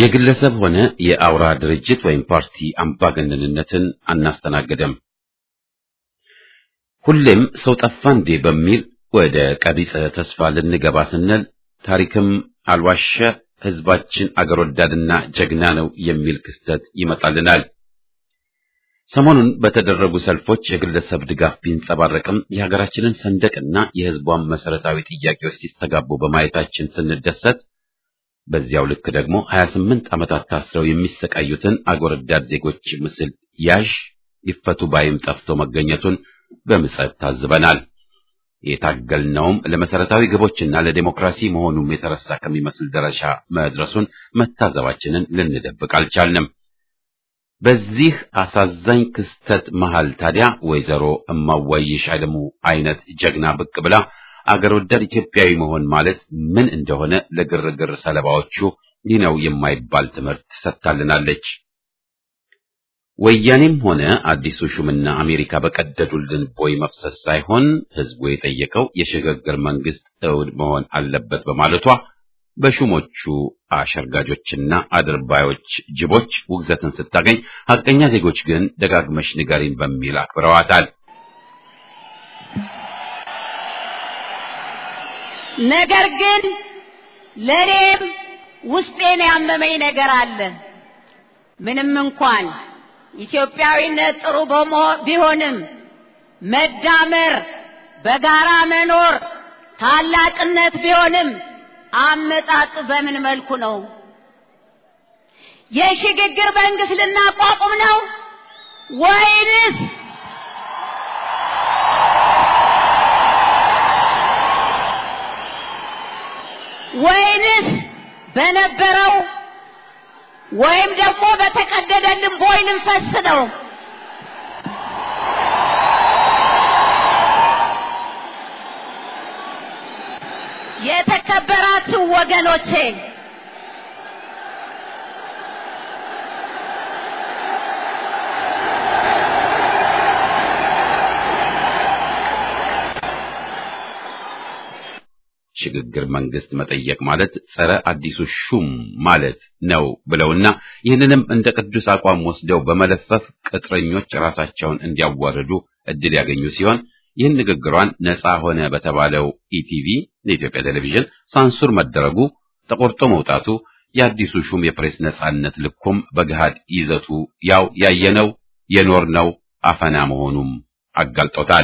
S1: የግለሰብ ሆነ የአውራ ድርጅት ወይም ፓርቲ አምባገነንነትን አናስተናግድም። ሁሌም ሰው ጠፋ እንዴ በሚል ወደ ቀቢጸ ተስፋ ልንገባ ስንል ታሪክም አልዋሸ ህዝባችን አገር ወዳድና ጀግና ነው የሚል ክስተት ይመጣልናል። ሰሞኑን በተደረጉ ሰልፎች የግለሰብ ድጋፍ ቢንጸባረቅም የሀገራችንን ሰንደቅና የህዝቧን መሰረታዊ ጥያቄዎች ሲስተጋቡ በማየታችን ስንደሰት፣ በዚያው ልክ ደግሞ 28 ዓመታት ታስረው የሚሰቃዩትን አገር ወዳድ ዜጎች ምስል ያዥ ይፈቱ ባይም ጠፍቶ መገኘቱን በምጸት ታዝበናል። የታገልነውም ለመሰረታዊ ግቦችና ለዴሞክራሲ መሆኑም የተረሳ ከሚመስል ደረጃ መድረሱን መታዘባችንን ልንደብቅ አልቻልንም። በዚህ አሳዛኝ ክስተት መሃል ታዲያ ወይዘሮ እማዋይሽ አለሙ አይነት ጀግና ብቅ ብላ አገር ወዳድ ኢትዮጵያዊ መሆን ማለት ምን እንደሆነ ለግርግር ሰለባዎቹ ይህ ነው የማይባል ትምህርት ሰጥታልናለች። ወያኔም ሆነ አዲሱ ሹምና አሜሪካ በቀደዱልን ቦይ መፍሰስ ሳይሆን ህዝቡ የጠየቀው የሽግግር መንግስት እውድ መሆን አለበት በማለቷ በሹሞቹ አሸርጋጆችና አድርባዮች ጅቦች ውግዘትን ስታገኝ፣ ሐቀኛ ዜጎች ግን ደጋግመሽ ንገሪን በሚል አክብረዋታል።
S3: ነገር ግን ለእኔም ውስጤን ያመመኝ ነገር አለ። ምንም እንኳን ኢትዮጵያዊነት ጥሩ ቢሆንም መዳመር፣ በጋራ መኖር ታላቅነት ቢሆንም አመጣጡ በምን መልኩ ነው? የሽግግር መንግስት ልናቋቁም ነው ወይንስ ወይንስ በነበረው ወይም ደግሞ በተቀደደልን ቦይ ልንፈስ ነው? የተከበራችሁ ወገኖቼ
S1: ሽግግር መንግስት መጠየቅ ማለት ጸረ አዲሱ ሹም ማለት ነው ብለውና ይህንንም እንደ ቅዱስ አቋም ወስደው በመለፈፍ ቅጥረኞች ራሳቸውን እንዲያዋርዱ እድል ያገኙ ሲሆን ይህን ንግግሯን ነፃ ሆነ በተባለው ኢቲቪ የኢትዮጵያ ቴሌቪዥን ሳንሱር መደረጉ ተቆርጦ መውጣቱ የአዲሱ ሹም የፕሬስ ነፃነት ልኩም በገሃድ ይዘቱ ያው ያየነው የኖርነው አፈና መሆኑም አጋልጦታል።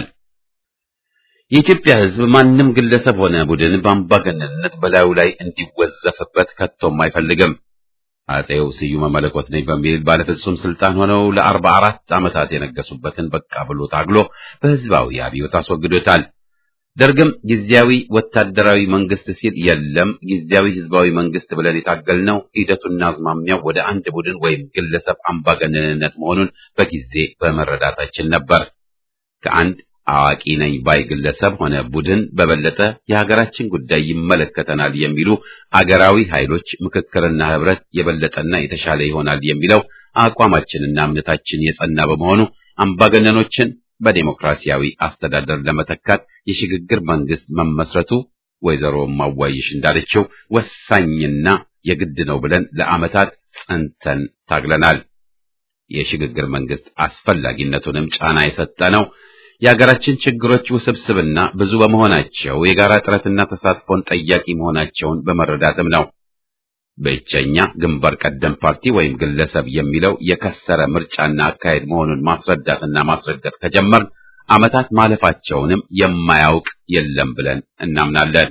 S1: የኢትዮጵያ ሕዝብ ማንም ግለሰብ ሆነ ቡድን በአምባገነንነት በላዩ ላይ እንዲወዘፍበት ከቶም አይፈልግም። አጼው ስዩመ መለኮት ነኝ በሚል ባለፍጹም ስልጣን ሆነው ለአርባ አራት ዓመታት የነገሱበትን በቃ ብሎ ታግሎ በህዝባዊ አብዮት አስወግዶታል። ደርግም ጊዜያዊ ወታደራዊ መንግስት ሲል የለም ጊዜያዊ ህዝባዊ መንግስት ብለን የታገልነው ሂደቱና አዝማሚያው ወደ አንድ ቡድን ወይም ግለሰብ አምባገነንነት መሆኑን በጊዜ በመረዳታችን ነበር። ከአንድ አዋቂ ነኝ ባይ ግለሰብ ሆነ ቡድን በበለጠ የሀገራችን ጉዳይ ይመለከተናል የሚሉ አገራዊ ኃይሎች ምክክርና ህብረት የበለጠና የተሻለ ይሆናል የሚለው አቋማችንና እምነታችን የጸና በመሆኑ አምባገነኖችን በዴሞክራሲያዊ አስተዳደር ለመተካት የሽግግር መንግስት መመስረቱ ወይዘሮ ማዋይሽ እንዳለችው ወሳኝና የግድ ነው ብለን ለዓመታት ጸንተን ታግለናል። የሽግግር መንግስት አስፈላጊነቱንም ጫና የሰጠ ነው። የሀገራችን ችግሮች ውስብስብና ብዙ በመሆናቸው የጋራ ጥረትና ተሳትፎን ጠያቂ መሆናቸውን በመረዳትም ነው። ብቸኛ ግንባር ቀደም ፓርቲ ወይም ግለሰብ የሚለው የከሰረ ምርጫና አካሄድ መሆኑን ማስረዳትና ማስረገጥ ከጀመር ዓመታት ማለፋቸውንም የማያውቅ የለም ብለን እናምናለን።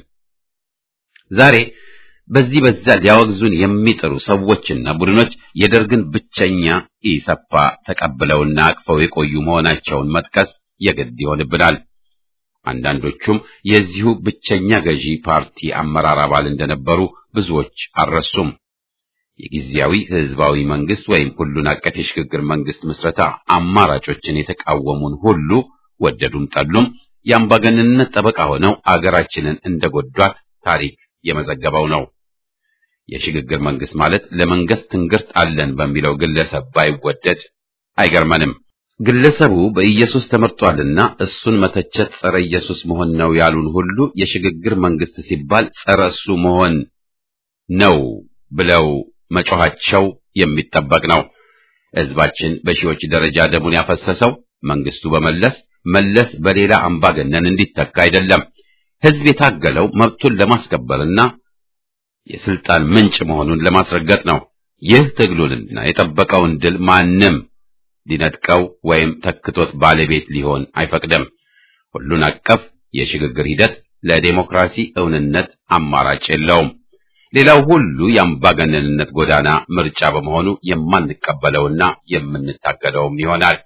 S1: ዛሬ በዚህ በዛ ሊያወግዙን የሚጥሩ ሰዎችና ቡድኖች የደርግን ብቸኛ ኢሰፓ ተቀብለውና አቅፈው የቆዩ መሆናቸውን መጥቀስ የግድ ይሆንብናል። አንዳንዶቹም የዚሁ ብቸኛ ገዢ ፓርቲ አመራር አባል እንደነበሩ ብዙዎች አልረሱም። የጊዜያዊ ህዝባዊ መንግስት ወይም ሁሉን አቀፍ የሽግግር መንግስት ምስረታ አማራጮችን የተቃወሙን ሁሉ ወደዱም ጠሉም የአምባገነንነት ጠበቃ ሆነው አገራችንን እንደጎዷት ታሪክ የመዘገበው ነው። የሽግግር መንግስት ማለት ለመንግስት ትንግርት አለን በሚለው ግለሰብ ባይወደድ አይገርመንም። ግለሰቡ በኢየሱስ ተመርጧልና እሱን መተቸት ጸረ ኢየሱስ መሆን ነው ያሉን ሁሉ የሽግግር መንግስት ሲባል ጸረ እሱ መሆን ነው ብለው መጮኻቸው የሚጠበቅ ነው። ሕዝባችን በሺዎች ደረጃ ደሙን ያፈሰሰው መንግስቱ በመለስ መለስ በሌላ አምባገነን እንዲተካ አይደለም። ሕዝብ የታገለው መብቱን ለማስከበርና የስልጣን ምንጭ መሆኑን ለማስረገጥ ነው። ይህ ትግሉንና የጠበቀውን ድል ማንም ሊነጥቀው ወይም ተክቶት ባለቤት ሊሆን አይፈቅድም። ሁሉን አቀፍ የሽግግር ሂደት ለዴሞክራሲ እውንነት አማራጭ የለውም። ሌላው ሁሉ የአምባገነንነት ጎዳና ምርጫ በመሆኑ የማንቀበለውና የምንታገለውም ይሆናል።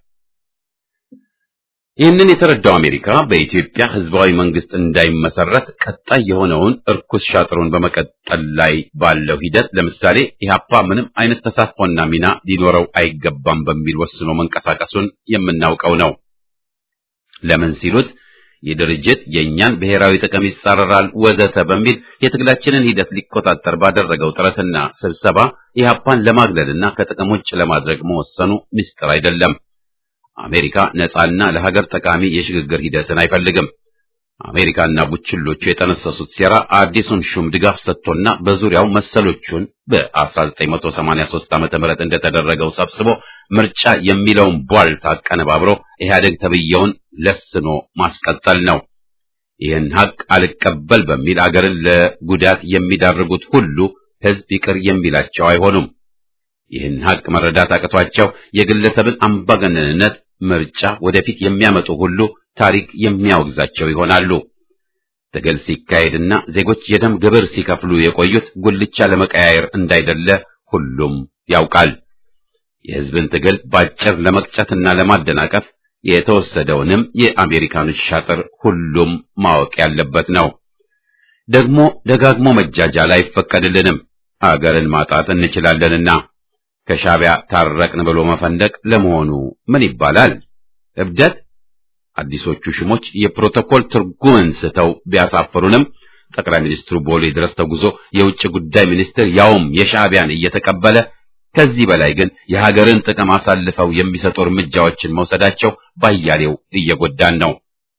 S1: ይህንን የተረዳው አሜሪካ በኢትዮጵያ ህዝባዊ መንግስት እንዳይመሰረት ቀጣይ የሆነውን እርኩስ ሻጥሩን በመቀጠል ላይ ባለው ሂደት ለምሳሌ ኢህአፓ ምንም አይነት ተሳትፎና ሚና ሊኖረው አይገባም በሚል ወስኖ መንቀሳቀሱን የምናውቀው ነው። ለምን ሲሉት ይህ ድርጅት የእኛን ብሔራዊ ጥቅም ይጻረራል ወዘተ በሚል የትግላችንን ሂደት ሊቆጣጠር ባደረገው ጥረትና ስብሰባ ኢህአፓን ለማግለልና ከጥቅም ውጭ ለማድረግ መወሰኑ ምስጢር አይደለም። አሜሪካ ነፃና ለሀገር ጠቃሚ የሽግግር ሂደትን አይፈልግም። አሜሪካና ቡችሎቹ የጠነሰሱት ሴራ አዲሱን ሹም ድጋፍ ሰጥቶና በዙሪያው መሰሎቹን በ1983 ዓመተ ምህረት እንደተደረገው ሰብስቦ ምርጫ የሚለውን ቧልት አቀነባብሮ ኢህአዴግ ተብየውን ለስኖ ማስቀጠል ነው። ይህን ሀቅ አልቀበል በሚል አገርን ለጉዳት የሚዳርጉት ሁሉ ህዝብ ይቅር የሚላቸው አይሆኑም። ይህን ሀቅ መረዳት አቅቷቸው የግለሰብን አምባገነንነት ምርጫ ወደፊት የሚያመጡ ሁሉ ታሪክ የሚያወግዛቸው ይሆናሉ። ትግል ሲካሄድና ዜጎች የደም ግብር ሲከፍሉ የቆዩት ጉልቻ ለመቀያየር እንዳይደለ ሁሉም ያውቃል። የህዝብን ትግል ባጭር ለመቅጨትና ለማደናቀፍ የተወሰደውንም የአሜሪካኖች ሻጥር ሁሉም ማወቅ ያለበት ነው። ደግሞ ደጋግሞ መጃጃል አይፈቀድልንም። አገርን ማጣት እንችላለንና ከሻዕቢያ ታረቅን ብሎ መፈንደቅ ለመሆኑ ምን ይባላል? እብደት? አዲሶቹ ሽሞች የፕሮቶኮል ትርጉምን ስተው ቢያሳፍሩንም ጠቅላይ ሚኒስትሩ ቦሌ ድረስ ተጉዞ የውጭ ጉዳይ ሚኒስትር ያውም የሻዕቢያን እየተቀበለ ከዚህ በላይ ግን የሀገርን ጥቅም አሳልፈው የሚሰጡ እርምጃዎችን መውሰዳቸው ባያሌው እየጎዳን ነው።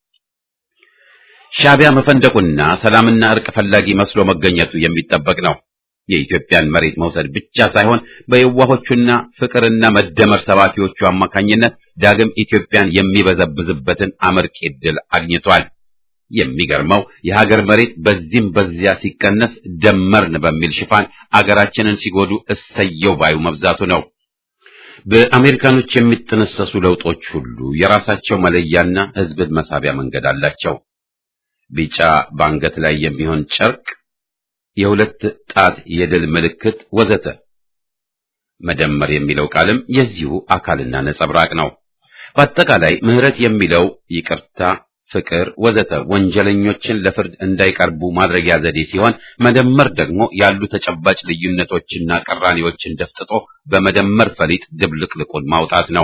S1: ሻዕቢያ መፈንደቁና ሰላምና እርቅ ፈላጊ መስሎ መገኘቱ የሚጠበቅ ነው። የኢትዮጵያን መሬት መውሰድ ብቻ ሳይሆን በየዋሆቹና ፍቅርና መደመር ሰባኪዎቹ አማካኝነት ዳግም ኢትዮጵያን የሚበዘብዝበትን አመርቂ ዕድል አግኝቷል። የሚገርመው የሀገር መሬት በዚህም በዚያ ሲቀነስ ደመርን በሚል ሽፋን አገራችንን ሲጎዱ እሰየው ባዩ መብዛቱ ነው። በአሜሪካኖች የሚጠነሰሱ ለውጦች ሁሉ የራሳቸው መለያና ሕዝብን መሳቢያ መንገድ አላቸው። ቢጫ በአንገት ላይ የሚሆን ጨርቅ የሁለት ጣት የድል ምልክት ወዘተ። መደመር የሚለው ቃልም የዚሁ አካልና ነጸብራቅ ነው። በአጠቃላይ ምህረት የሚለው ይቅርታ፣ ፍቅር ወዘተ ወንጀለኞችን ለፍርድ እንዳይቀርቡ ማድረጊያ ዘዴ ሲሆን፣ መደመር ደግሞ ያሉ ተጨባጭ ልዩነቶችና ቅራኔዎችን ደፍጥጦ በመደመር ፈሊጥ ድብልቅልቁን ማውጣት ነው።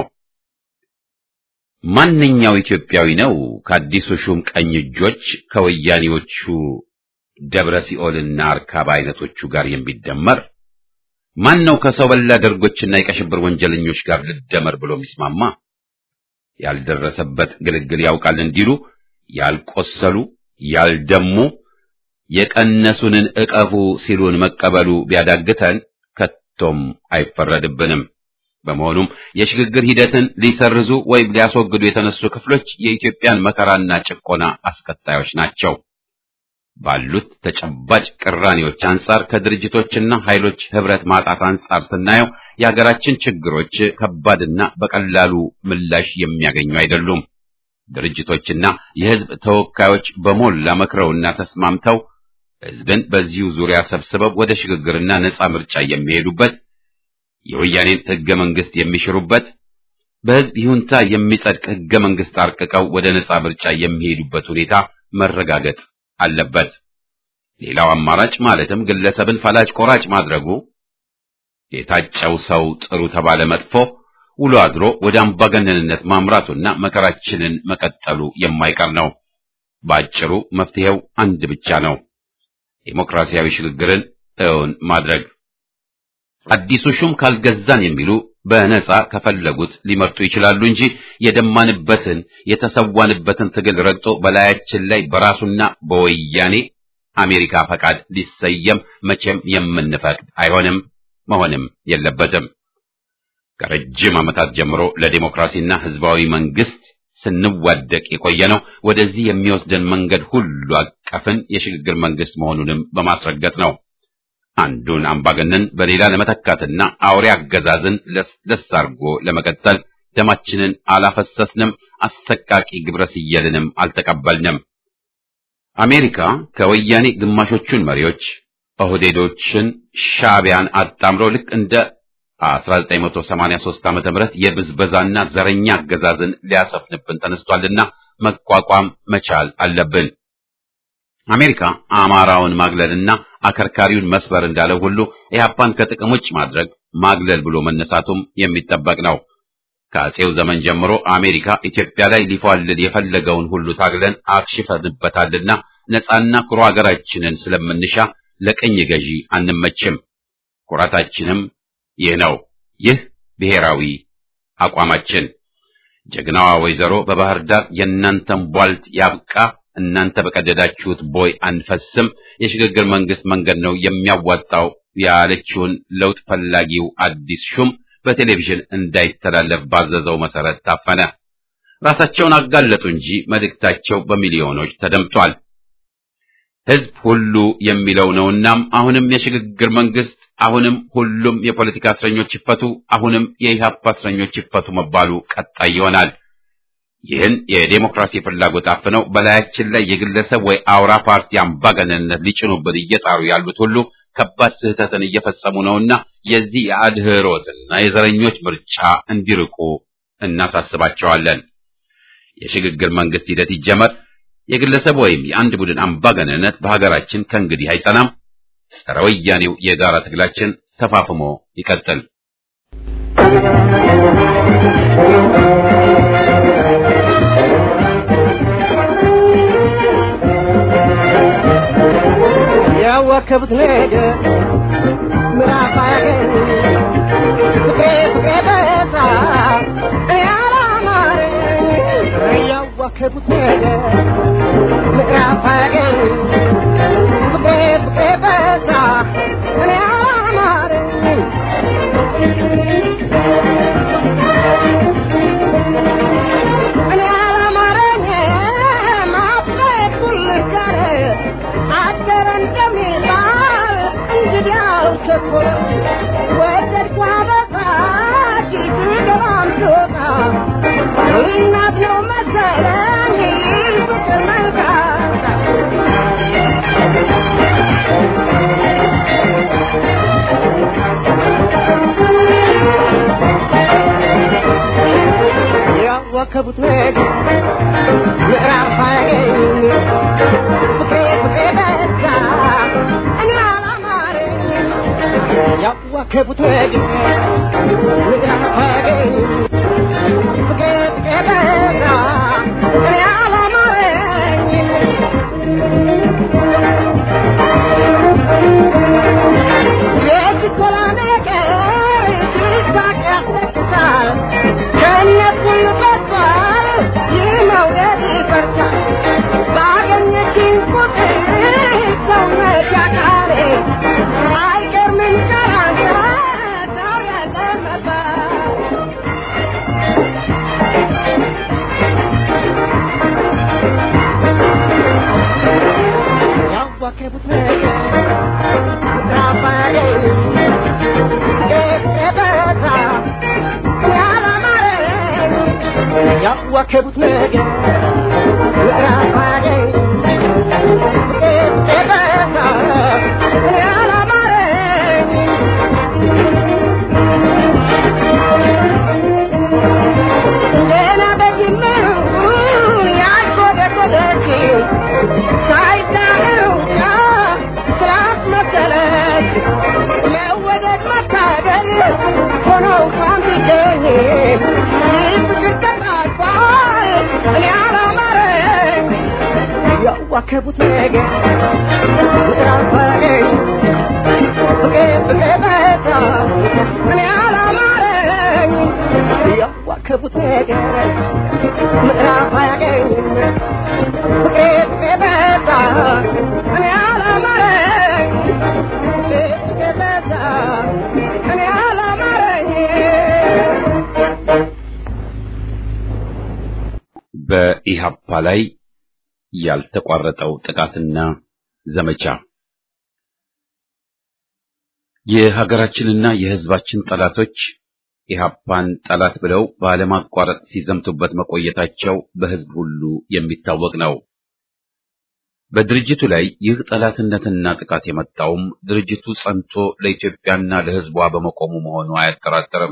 S1: ማንኛው ኢትዮጵያዊ ነው ከአዲሱ ሹም ቀኝ እጆች ከወያኔዎቹ ደብረ ሲኦልና አርካባ አይነቶቹ ጋር የሚደመር? ማን ነው ከሰው በላ ደርጎችና የቀሽብር ወንጀለኞች ጋር ልደመር ብሎ የሚስማማ? ያልደረሰበት ግልግል ያውቃል እንዲሉ ያልቆሰሉ ያልደሙ የቀነሱንን እቀፉ ሲሉን መቀበሉ ቢያዳግተን ከቶም አይፈረድብንም። በመሆኑም የሽግግር ሂደትን ሊሰርዙ ወይም ሊያስወግዱ የተነሱ ክፍሎች የኢትዮጵያን መከራና ጭቆና አስከታዮች ናቸው። ባሉት ተጨባጭ ቅራኔዎች አንጻር ከድርጅቶችና ኃይሎች ህብረት ማጣት አንጻር ስናየው የሀገራችን ችግሮች ከባድና በቀላሉ ምላሽ የሚያገኙ አይደሉም። ድርጅቶችና የህዝብ ተወካዮች በሞላ መክረውና ተስማምተው ህዝብን በዚሁ ዙሪያ ሰብስበው ወደ ሽግግርና ነጻ ምርጫ የሚሄዱበት የወያኔን ህገ መንግስት የሚሽሩበት በህዝብ ይሁንታ የሚጸድቅ ህገ መንግስት አርቅቀው ወደ ነጻ ምርጫ የሚሄዱበት ሁኔታ መረጋገጥ አለበት። ሌላው አማራጭ ማለትም ግለሰብን ፈላጭ ቆራጭ ማድረጉ የታጨው ሰው ጥሩ ተባለ መጥፎ ውሎ አድሮ ወደ አምባገነንነት ማምራቱና መከራችንን መቀጠሉ የማይቀር ነው። በአጭሩ መፍትሄው አንድ ብቻ ነው፣ ዴሞክራሲያዊ ሽግግርን እውን ማድረግ። አዲሱ ሹም ካልገዛን የሚሉ በነጻ ከፈለጉት ሊመርጡ ይችላሉ እንጂ የደማንበትን የተሰዋንበትን ትግል ረግጦ በላያችን ላይ በራሱና በወያኔ አሜሪካ ፈቃድ ሊሰየም መቼም የምንፈቅድ አይሆንም፣ መሆንም የለበትም። ከረጅም ዓመታት ጀምሮ ለዲሞክራሲና ህዝባዊ መንግስት ስንዋደቅ የቆየነው ወደዚህ የሚወስደን መንገድ ሁሉ አቀፍን የሽግግር መንግስት መሆኑንም በማስረገጥ ነው። አንዱን አምባገነን በሌላ ለመተካትና አውሬ አገዛዝን ለስለስ አድርጎ ለመቀጠል ደማችንን አላፈሰስንም፣ አሰቃቂ ግብረ ስየልንም አልተቀበልንም። አሜሪካ ከወያኔ ግማሾቹን መሪዎች ኦህዴዶችን፣ ሻዕቢያን አጣምሮ ልክ እንደ 1983 ዓመተ ምህረት የብዝበዛና ዘረኛ አገዛዝን ሊያሰፍንብን ተነስቷልና መቋቋም መቻል አለብን። አሜሪካ አማራውን ማግለልና አከርካሪውን መስበር እንዳለው ሁሉ ኢህአፓን ከጥቅም ውጭ ማድረግ ማግለል ብሎ መነሳቱም የሚጠበቅ ነው። ከአጼው ዘመን ጀምሮ አሜሪካ ኢትዮጵያ ላይ ሊፏልል የፈለገውን ሁሉ ታግለን አክሽፈንበታልና ነጻና ኩሩ ሀገራችንን ስለምንሻ ለቅኝ ገዢ አንመችም። ኩራታችንም ይህ ነው። ይህ ብሔራዊ አቋማችን። ጀግናዋ ወይዘሮ በባህር ዳር የእናንተን ቧልት ያብቃ፣ እናንተ በቀደዳችሁት ቦይ አንፈስም፣ የሽግግር መንግስት መንገድ ነው የሚያዋጣው ያለችውን ለውጥ ፈላጊው አዲስ ሹም በቴሌቪዥን እንዳይተላለፍ ባዘዘው መሰረት ታፈነ። ራሳቸውን አጋለጡ እንጂ መልእክታቸው በሚሊዮኖች ተደምጧል። ህዝብ ሁሉ የሚለው ነውናም አሁንም የሽግግር መንግስት፣ አሁንም ሁሉም የፖለቲካ እስረኞች ይፈቱ፣ አሁንም የኢህአፓ እስረኞች ይፈቱ መባሉ ቀጣይ ይሆናል። ይህን የዴሞክራሲ ፍላጎት አፍነው በላያችን ላይ የግለሰብ ወይ አውራ ፓርቲ አምባገነንነት ሊጭኑብን እየጣሩ ያሉት ሁሉ ከባድ ስህተትን እየፈጸሙ ነውና የዚህ የአድህሮትና የዘረኞች ምርጫ እንዲርቁ እናሳስባቸዋለን። የሽግግር መንግስት ሂደት ይጀመር። የግለሰብ ወይም የአንድ ቡድን አምባገነንነት በሀገራችን ከእንግዲህ አይጸናም። ጸረ ወያኔው የጋራ ትግላችን ተፋፍሞ ይቀጥል።
S4: ያዋከቡት ነገር ምዕራፍ አያገኝ ፍቅሬ ፍቅሬ በዛ ያላማረኝ ያዋከቡት ነገር ምዕራፍ አያገኝ ፍቅሬ ፍቅሬ በዛ ያላማረኝ እኔ አላማረኝ ማፍቀር ሁልጋር አደረ እንደሚባል እንግዲያው ቸኮለ ወደድኳ በቃ ገባም ትወጣ እናት ነው መሰለኝ ፍቅር መልካታ ያዋከቡት ነገር ምዕራፍ አያገኝ ፍቅሬ ፍቅሬ በዛ እኔ አላማረኝ ያዋከቡት ነገር ምዕራፍ አያገኝ ፍቅሬ ፍቅሬ በዛ እኔ አላማረኝ የችኮላ ነገር ሲሳቅ ያስለቅሳል ከእነሱን በቷል ይህ መውደድ ይፈርሳል ባገኘችኝ ቁጥር ሰውነት ያቃሬ አይገርምም ቀራንተ ሰው ያለ መባል ያዋከቡት ነገር ራባገኝ የበዛ ያላማረኝ ያዋከቡት ነገር ራባገኝ የበዛ ያላማረኝ ገና በጅምሩ ያልጎደጎደች ሳይዳነው ስራት መሰለች መወደድ መታደል ሆኖ እንኳን ቢገኝ ፍቅር ተጣልፏል እኔ አላማረኝ ያዋከቡት ነገር ራፋገኝ ፍቅር ፍቅር በዛ እኔ አላማረኝ ያዋከቡት ነገር ምዕራፍ አያገኝም ፍቅር ፍቅር በዛ እኔ አላማረኝ ፍቅር ፍቅር በዛ
S1: በኢሃፓ ላይ ያልተቋረጠው ጥቃትና ዘመቻ የሀገራችንና የሕዝባችን ጠላቶች ኢሃፓን ጠላት ብለው ባለማቋረጥ ሲዘምቱበት መቆየታቸው በሕዝብ ሁሉ የሚታወቅ ነው። በድርጅቱ ላይ ይህ ጠላትነትና ጥቃት የመጣውም ድርጅቱ ጸንቶ ለኢትዮጵያና ለሕዝቧ በመቆሙ መሆኑ አያጠራጥርም።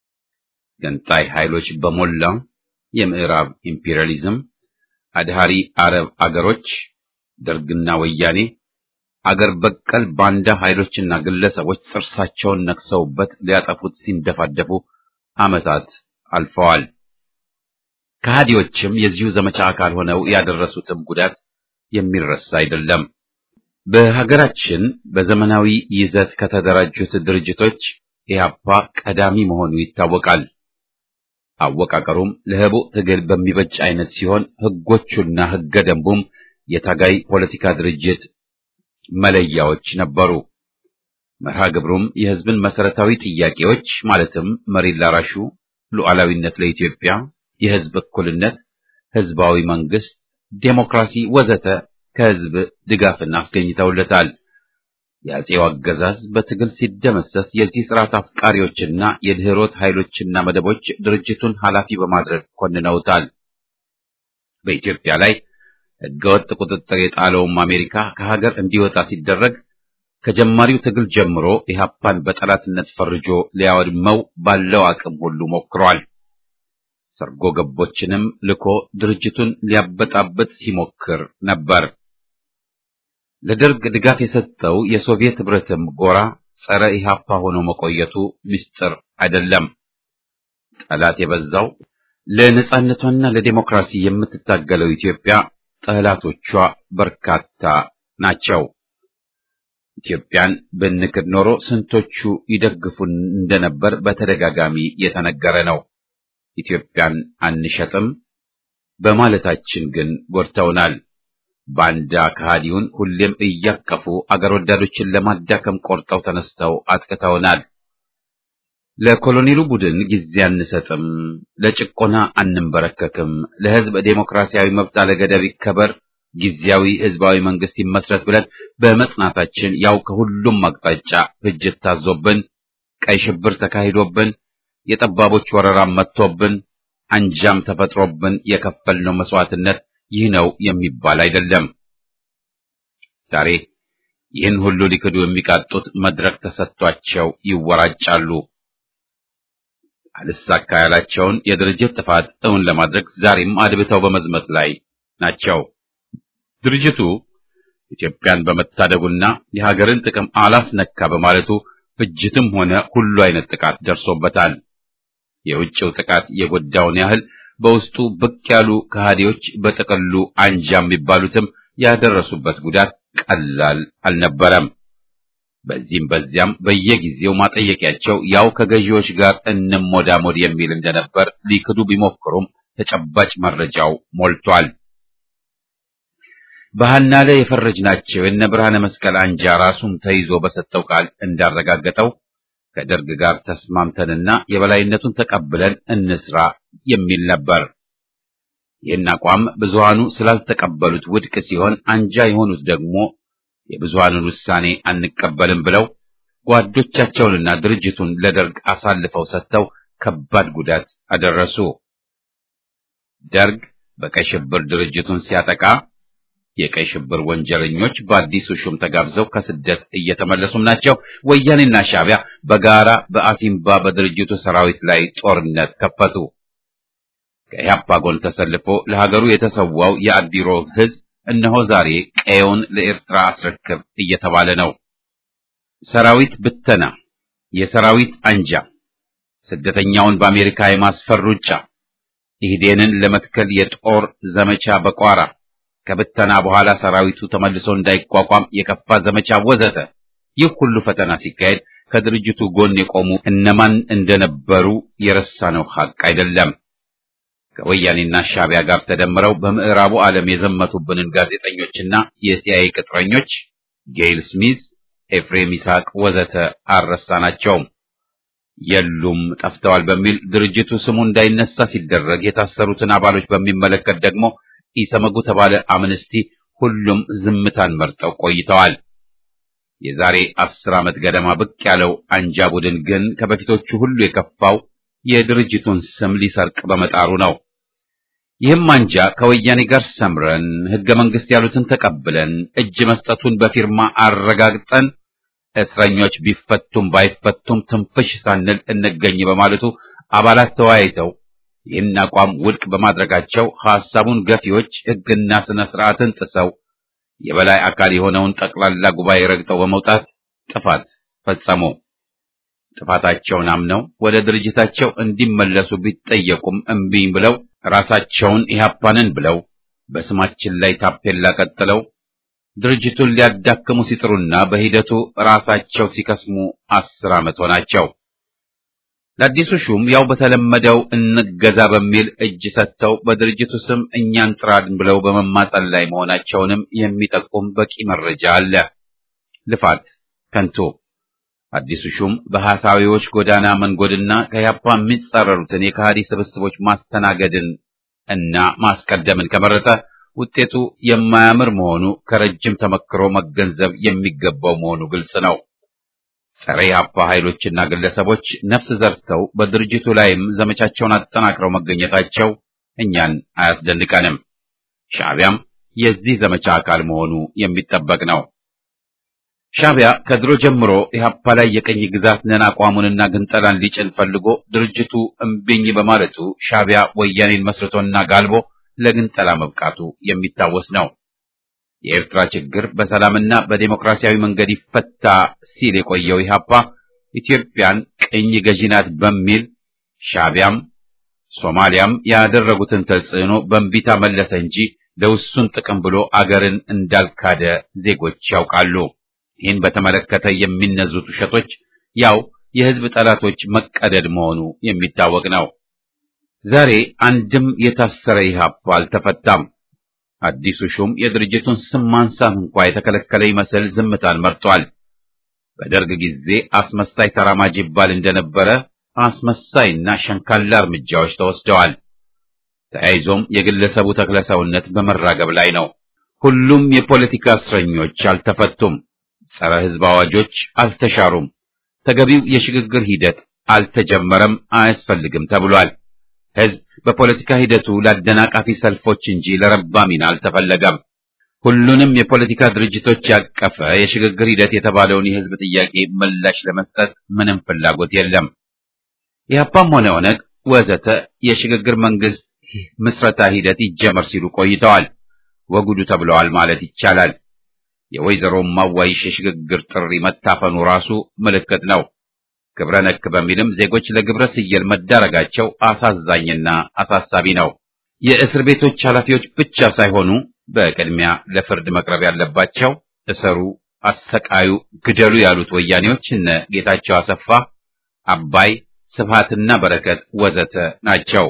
S1: ገንጣይ ኃይሎች በሞላ የምዕራብ ኢምፔሪያሊዝም፣ አድሃሪ አረብ አገሮች፣ ደርግና ወያኔ፣ አገር በቀል ባንዳ ኃይሎችና ግለሰቦች ጥርሳቸውን ነክሰውበት ሊያጠፉት ሲንደፋደፉ ዓመታት አልፈዋል። ከሃዲዎችም የዚሁ ዘመቻ አካል ሆነው ያደረሱትም ጉዳት የሚረሳ አይደለም። በሀገራችን በዘመናዊ ይዘት ከተደራጁት ድርጅቶች ኢህአፓ ቀዳሚ መሆኑ ይታወቃል። አወቃቀሩም ለህቡዕ ትግል በሚበጅ አይነት ሲሆን ህጎቹና ህገ ደንቡም የታጋይ ፖለቲካ ድርጅት መለያዎች ነበሩ። መርሃ ግብሩም የህዝብን መሰረታዊ ጥያቄዎች ማለትም መሬት ላራሹ፣ ሉዓላዊነት ለኢትዮጵያ፣ የህዝብ እኩልነት፣ ህዝባዊ መንግስት፣ ዴሞክራሲ ወዘተ ከህዝብ ድጋፍን አስገኝተውለታል። የአጼው አገዛዝ በትግል ሲደመሰስ የዚህ ስርዓት አፍቃሪዎችና የድህሮት ኃይሎችና መደቦች ድርጅቱን ኃላፊ በማድረግ ኮንነውታል። በኢትዮጵያ ላይ ህገወጥ ቁጥጥር የጣለውም አሜሪካ ከሀገር እንዲወጣ ሲደረግ ከጀማሪው ትግል ጀምሮ ኢህአፓን በጠላትነት ፈርጆ ሊያወድመው ባለው አቅም ሁሉ ሞክሯል። ሰርጎ ገቦችንም ልኮ ድርጅቱን ሊያበጣበጥ ሲሞክር ነበር። ለደርግ ድጋፍ የሰጠው የሶቪየት ህብረትም ጎራ ጸረ ኢህአፓ ሆኖ መቆየቱ ምስጢር አይደለም። ጠላት የበዛው ለነጻነቷና ለዲሞክራሲ የምትታገለው ኢትዮጵያ ጠላቶቿ በርካታ ናቸው። ኢትዮጵያን ብንክድ ኖሮ ስንቶቹ ይደግፉን እንደነበር በተደጋጋሚ የተነገረ ነው። ኢትዮጵያን አንሸጥም በማለታችን ግን ጎድተውናል። ባንዳ ከሃዲውን ሁሌም እያቀፉ አገር ወዳዶችን ለማዳከም ቆርጠው ተነስተው አጥቅተውናል። ለኮሎኔሉ ቡድን ጊዜ አንሰጥም፣ ለጭቆና አንንበረከክም፣ ለህዝብ ዴሞክራሲያዊ መብት አለገደብ ይከበር፣ ጊዜያዊ ህዝባዊ መንግስት ይመስረት ብለን በመጽናታችን ያው ከሁሉም አቅጣጫ ፍጅት ታዞብን፣ ቀይ ሽብር ተካሂዶብን፣ የጠባቦች ወረራም መጥቶብን፣ አንጃም ተፈጥሮብን የከፈልነው መስዋዕትነት ይህ ነው የሚባል አይደለም። ዛሬ ይህን ሁሉ ሊክዱ የሚቃጡት መድረክ ተሰጥቷቸው ይወራጫሉ። አልሳካ ያላቸውን የድርጅት ጥፋት እውን ለማድረግ ዛሬም አድብተው በመዝመት ላይ ናቸው። ድርጅቱ ኢትዮጵያን በመታደጉና የሀገርን ጥቅም አላስነካ በማለቱ ፍጅትም ሆነ ሁሉ አይነት ጥቃት ደርሶበታል። የውጭው ጥቃት የጎዳውን ያህል በውስጡ ብቅ ያሉ ከሃዲዎች በጥቅሉ አንጃ የሚባሉትም ያደረሱበት ጉዳት ቀላል አልነበረም። በዚህም በዚያም በየጊዜው ማጠየቂያቸው ያው ከገዢዎች ጋር እንሞዳሞድ የሚል እንደነበር ሊክዱ ቢሞክሩም ተጨባጭ መረጃው ሞልቷል። በሐና ላይ የፈረጅናቸው የነ ብርሃነ መስቀል አንጃ ራሱም ተይዞ በሰጠው ቃል እንዳረጋገጠው ከደርግ ጋር ተስማምተንና የበላይነቱን ተቀብለን እንስራ የሚል ነበር። ይህን አቋም ብዙሃኑ ስላልተቀበሉት ውድቅ ሲሆን፣ አንጃ የሆኑት ደግሞ የብዙሃኑን ውሳኔ አንቀበልም ብለው ጓዶቻቸውንና ድርጅቱን ለደርግ አሳልፈው ሰጥተው ከባድ ጉዳት አደረሱ። ደርግ በቀይ ሽብር ድርጅቱን ሲያጠቃ የቀይ ሽብር ወንጀለኞች በአዲሱ ሹም ተጋብዘው ከስደት እየተመለሱም ናቸው። ወያኔና ሻዕቢያ በጋራ በአሲምባ በድርጅቱ ሰራዊት ላይ ጦርነት ከፈቱ። ከኢህአፓ ጎን ተሰልፎ ለሀገሩ የተሰዋው የአዲሮ ሕዝብ እነሆ ዛሬ ቀየውን ለኤርትራ አስረክብ እየተባለ ነው። ሰራዊት ብተና፣ የሰራዊት አንጃ፣ ስደተኛውን በአሜሪካ የማስፈር ሩጫ፣ ኢህዴንን ለመትከል የጦር ዘመቻ በቋራ ከብተና በኋላ ሰራዊቱ ተመልሶ እንዳይቋቋም የከፋ ዘመቻ ወዘተ። ይህ ሁሉ ፈተና ሲካሄድ ከድርጅቱ ጎን የቆሙ እነማን እንደነበሩ የረሳነው ሐቅ አይደለም። ከወያኔና ሻዕቢያ ጋር ተደምረው በምዕራቡ ዓለም የዘመቱብንን ጋዜጠኞችና የሲአይኤ ቅጥረኞች ጌይል ስሚዝ፣ ኤፍሬም ይስሐቅ ወዘተ አልረሳናቸውም። የሉም ጠፍተዋል በሚል ድርጅቱ ስሙ እንዳይነሳ ሲደረግ የታሰሩትን አባሎች በሚመለከት ደግሞ ኢሰመጉ ተባለ አምነስቲ ሁሉም ዝምታን መርጠው ቆይተዋል። የዛሬ አስር ዓመት ገደማ ብቅ ያለው አንጃ ቡድን ግን ከበፊቶቹ ሁሉ የከፋው የድርጅቱን ስም ሊሰርቅ በመጣሩ ነው። ይህም አንጃ ከወያኔ ጋር ሰምረን ሕገ መንግሥት ያሉትን ተቀብለን እጅ መስጠቱን በፊርማ አረጋግጠን እስረኞች ቢፈቱም ባይፈቱም ትንፍሽ ሳንል እንገኝ በማለቱ አባላት ተወያይተው ይህን አቋም ውድቅ በማድረጋቸው ሐሳቡን ገፊዎች ሕግና ስነ ስርዓትን ጥሰው የበላይ አካል የሆነውን ጠቅላላ ጉባኤ ረግጠው በመውጣት ጥፋት ፈጸሙ። ጥፋታቸውን አምነው ወደ ድርጅታቸው እንዲመለሱ ቢጠየቁም እምቢኝ ብለው ራሳቸውን ኢህአፓንን ብለው በስማችን ላይ ታፔላ ቀጥለው ድርጅቱን ሊያዳክሙ ሲጥሩና በሂደቱ ራሳቸው ሲከስሙ አስር ዓመት ሆናቸው። ለአዲሱ ሹም ያው በተለመደው እንገዛ በሚል እጅ ሰጥተው በድርጅቱ ስም እኛን ጥራን ብለው በመማጸን ላይ መሆናቸውንም የሚጠቁም በቂ መረጃ አለ። ልፋት ከንቱ። አዲሱ ሹም በሐሳዊዎች ጎዳና መንጎድና ከያፓ የሚጻረሩትን የከሃዲ ስብስቦች ማስተናገድን እና ማስቀደምን ከመረጠ ውጤቱ የማያምር መሆኑ ከረጅም ተመክሮ መገንዘብ የሚገባው መሆኑ ግልጽ ነው። ጸረ ኢህአፓ ኃይሎችና ግለሰቦች ነፍስ ዘርተው በድርጅቱ ላይም ዘመቻቸውን አጠናክረው መገኘታቸው እኛን አያስደንቀንም። ሻዕቢያም የዚህ ዘመቻ አካል መሆኑ የሚጠበቅ ነው። ሻዕቢያ ከድሮ ጀምሮ ኢህአፓ ላይ የቀኝ ግዛት ነን አቋሙንና ግንጠላን ሊጭን ፈልጎ ድርጅቱ እምቢኝ በማለቱ ሻዕቢያ ወያኔን መስርቶና ጋልቦ ለግንጠላ መብቃቱ የሚታወስ ነው። የኤርትራ ችግር በሰላምና በዴሞክራሲያዊ መንገድ ይፈታ ሲል የቆየው ኢህአፓ ኢትዮጵያን ቅኝ ገዢ ናት በሚል ሻዕቢያም ሶማሊያም ያደረጉትን ተጽዕኖ በእንቢታ መለሰ እንጂ ለውሱን ጥቅም ብሎ አገርን እንዳልካደ ዜጎች ያውቃሉ። ይህን በተመለከተ የሚነዙት ውሸቶች ያው የህዝብ ጠላቶች መቀደድ መሆኑ የሚታወቅ ነው። ዛሬ አንድም የታሰረ ኢህአፓ አልተፈታም። አዲሱ ሹም የድርጅቱን ስም ማንሳት እንኳ የተከለከለ ይመስል ዝምታን መርጧል። በደርግ ጊዜ አስመሳይ ተራማጅ ይባል እንደነበረ አስመሳይና ሸንካላ እርምጃዎች ተወስደዋል። ተያይዞም የግለሰቡ ተክለሰውነት በመራገብ ላይ ነው። ሁሉም የፖለቲካ እስረኞች አልተፈቱም። ጸረ ህዝብ አዋጆች አልተሻሩም። ተገቢው የሽግግር ሂደት አልተጀመረም፣ አያስፈልግም ተብሏል። ህዝብ በፖለቲካ ሂደቱ ለአደናቃፊ ሰልፎች እንጂ ለረባ ሚና አልተፈለገም። ሁሉንም የፖለቲካ ድርጅቶች ያቀፈ የሽግግር ሂደት የተባለውን የህዝብ ጥያቄ ምላሽ ለመስጠት ምንም ፍላጎት የለም። ኢህአፓም ሆነ ኦነግ ወዘተ የሽግግር መንግስት ምስረታ ሂደት ይጀመር ሲሉ ቆይተዋል። ወጉዱ ተብለዋል ማለት ይቻላል። የወይዘሮ ማዋይሽ የሽግግር ጥሪ መታፈኑ ራሱ ምልክት ነው። ግብረ ነክ በሚልም ዜጎች ለግብረ ስየል መዳረጋቸው አሳዛኝና አሳሳቢ ነው። የእስር ቤቶች ኃላፊዎች ብቻ ሳይሆኑ በቅድሚያ ለፍርድ መቅረብ ያለባቸው እሰሩ፣ አሰቃዩ፣ ግደሉ ያሉት ወያኔዎች እነ ጌታቸው አሰፋ፣ አባይ፣ ስብሃትና በረከት ወዘተ ናቸው።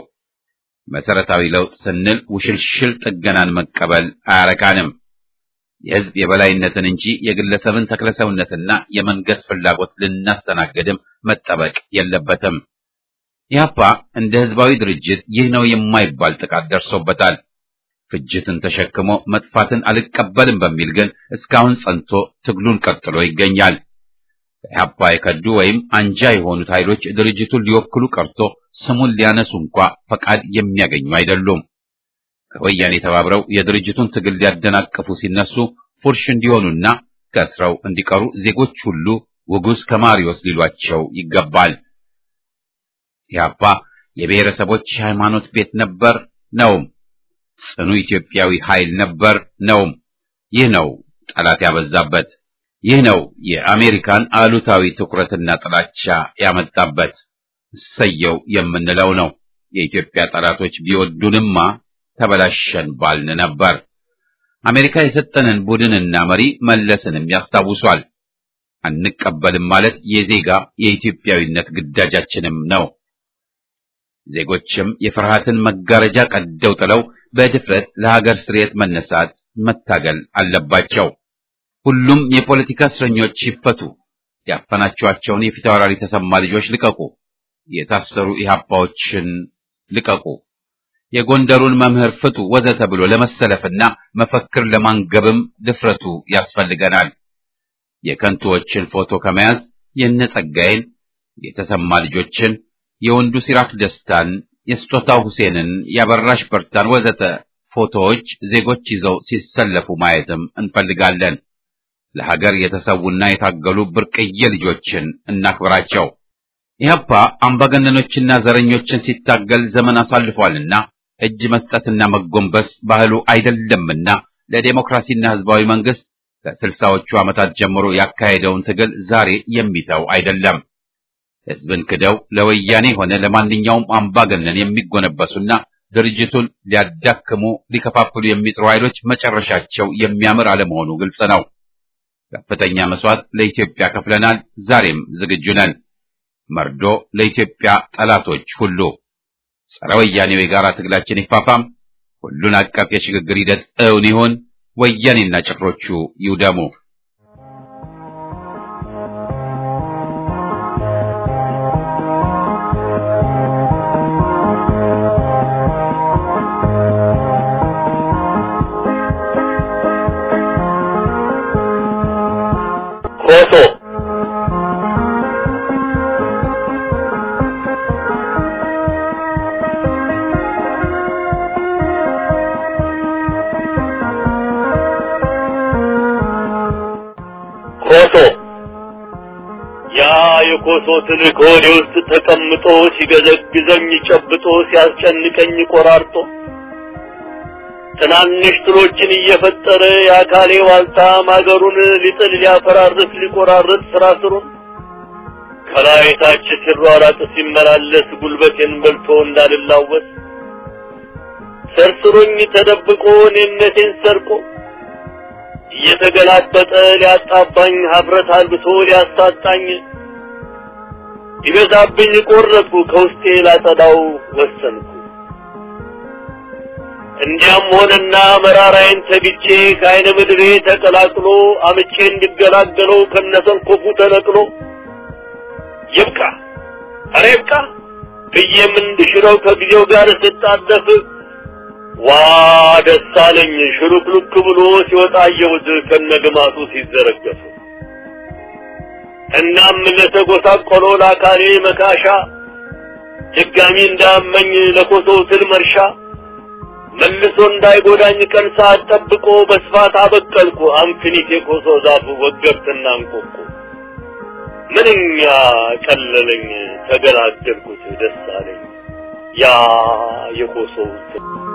S1: መሰረታዊ ለውጥ ስንል ውሽልሽል ጥገናን መቀበል አያረካንም። የህዝብ የበላይነትን እንጂ የግለሰብን ተክለሰውነትና የመንገስ ፍላጎት ልናስተናግድም መጠበቅ የለበትም። ኢህአፓ እንደ ህዝባዊ ድርጅት ይህ ነው የማይባል ጥቃት ደርሶበታል። ፍጅትን ተሸክሞ መጥፋትን አልቀበልም በሚል ግን እስካሁን ጸንቶ ትግሉን ቀጥሎ ይገኛል። ኢህአፓ የከዱ ወይም አንጃ የሆኑት ኃይሎች ድርጅቱን ሊወክሉ ቀርቶ ስሙን ሊያነሱ እንኳ ፈቃድ የሚያገኙ አይደሉም። ከወያኔ ተባብረው የድርጅቱን ትግል ሊያደናቅፉ ሲነሱ ፉርሽ እንዲሆኑና ከስረው እንዲቀሩ ዜጎች ሁሉ ውጉዝ ከማሪዎስ ሊሏቸው ይገባል። ኢህአፓ የብሔረሰቦች ሃይማኖት ቤት ነበር ነውም። ጽኑ ኢትዮጵያዊ ኃይል ነበር ነውም። ይህ ነው ጠላት ያበዛበት። ይህ ነው የአሜሪካን አሉታዊ ትኩረትና ጥላቻ ያመጣበት። እሰየው የምንለው ነው። የኢትዮጵያ ጠላቶች ቢወዱንማ ተበላሸን ባልን ነበር። አሜሪካ የሰጠንን ቡድንና መሪ መለስንም ያስታውሷል። አንቀበልም ማለት የዜጋ የኢትዮጵያዊነት ግዳጃችንም ነው። ዜጎችም የፍርሃትን መጋረጃ ቀደው ጥለው በድፍረት ለሀገር ስርየት መነሳት መታገል አለባቸው። ሁሉም የፖለቲካ እስረኞች ይፈቱ፣ ያፈናችኋቸውን የፊታውራሪ ተሰማ ልጆች ልቀቁ፣ የታሰሩ ኢህአፓዎችን ልቀቁ፣ የጎንደሩን መምህር ፍቱ፣ ወዘተ ብሎ ለመሰለፍና መፈክር ለማንገብም ድፍረቱ ያስፈልገናል። የከንቱዎችን ፎቶ ከመያዝ የነጸጋዬን የተሰማ ልጆችን፣ የወንዱ ሲራክ ደስታን፣ የስጦታው ሁሴንን፣ የአበራሽ በርታን ወዘተ ፎቶዎች ዜጎች ይዘው ሲሰለፉ ማየትም እንፈልጋለን። ለሀገር የተሰዉና የታገሉ ብርቅዬ ልጆችን እናክብራቸው። ኢህአፓ አምባገነኖችና ዘረኞችን ሲታገል ዘመን አሳልፏልና እጅ መስጠትና መጎንበስ ባህሉ አይደለምና ለዴሞክራሲና ህዝባዊ መንግስት ከስልሳዎቹ ዓመታት ጀምሮ ያካሄደውን ትግል ዛሬ የሚተው አይደለም። ህዝብን ክደው ለወያኔ ሆነ ለማንኛውም አምባገነን የሚጎነበሱና ድርጅቱን ሊያዳክሙ ሊከፋፍሉ የሚጥሩ ኃይሎች መጨረሻቸው የሚያምር አለመሆኑ ግልጽ ነው። ከፍተኛ መስዋዕት ለኢትዮጵያ ከፍለናል። ዛሬም ዝግጁ ነን። መርዶ ለኢትዮጵያ ጠላቶች ሁሉ። ጸረ ወያኔው የጋራ ትግላችን ይፋፋም። ሁሉን አቀፍ የሽግግር ሂደት እውን ይሁን። ወያኔና ጭፍሮቹ ይውደሙ።
S5: ኮሶ ኮሶ ያ የኮሶ ትልቅ ሆዴ ውስጥ ተቀምጦ ሲገዘግዘኝ ጨብጦ ሲያስጨንቀኝ ቆራርጦ ትናንሽ ትሎችን እየፈጠረ የአካሌ ዋልታ ማገሩን ሊጥል ሊያፈራርስ ሊቆራርጥ ስራ ስሩን ከላይ ታች ሲሯራጥ ሲመላለስ ጉልበቴን በልቶ እንዳልላወስ ሰርስሮኝ ተደብቆ እኔነቴን ሰርቆ እየተገላበጠ ሊያጣባኝ ሀፍረት አልብሶ ሊያሳጣኝ ይበዛብኝ ቆረጥኩ ከውስጤ ላጸዳው ወሰንኩ። እንዲያም ሆነና መራራዬን ተግቼ ከአይነ ምድሬ ተቀላቅሎ አምቼ እንድገላገለው ከነሰንኮፉ ተነቅሎ ይብቃ ኧረ ይብቃ ብዬም እንድሽረው ከጊዜው ጋር ስጣደፍ ዋ ደስ አለኝ ሽሉክሉክ ብሎ ሲወጣ አየሁት ከነግማቱ ሲዘረገፍ። እናም ለተጎሳቆለው ለአካሌ መካሻ ድጋሚ እንዳመኝ ለኮሶው ትል መርሻ መልሶ እንዳይጎዳኝ ቀን ሰዓት ጠብቆ በስፋት አበቀልኩ አንክኒት የኮሶ ዛፍ ወገብትና እንቆቆ ምንኛ ቀለለኝ ተገላገልኩት ደስ አለኝ ያ የኮሶው ትል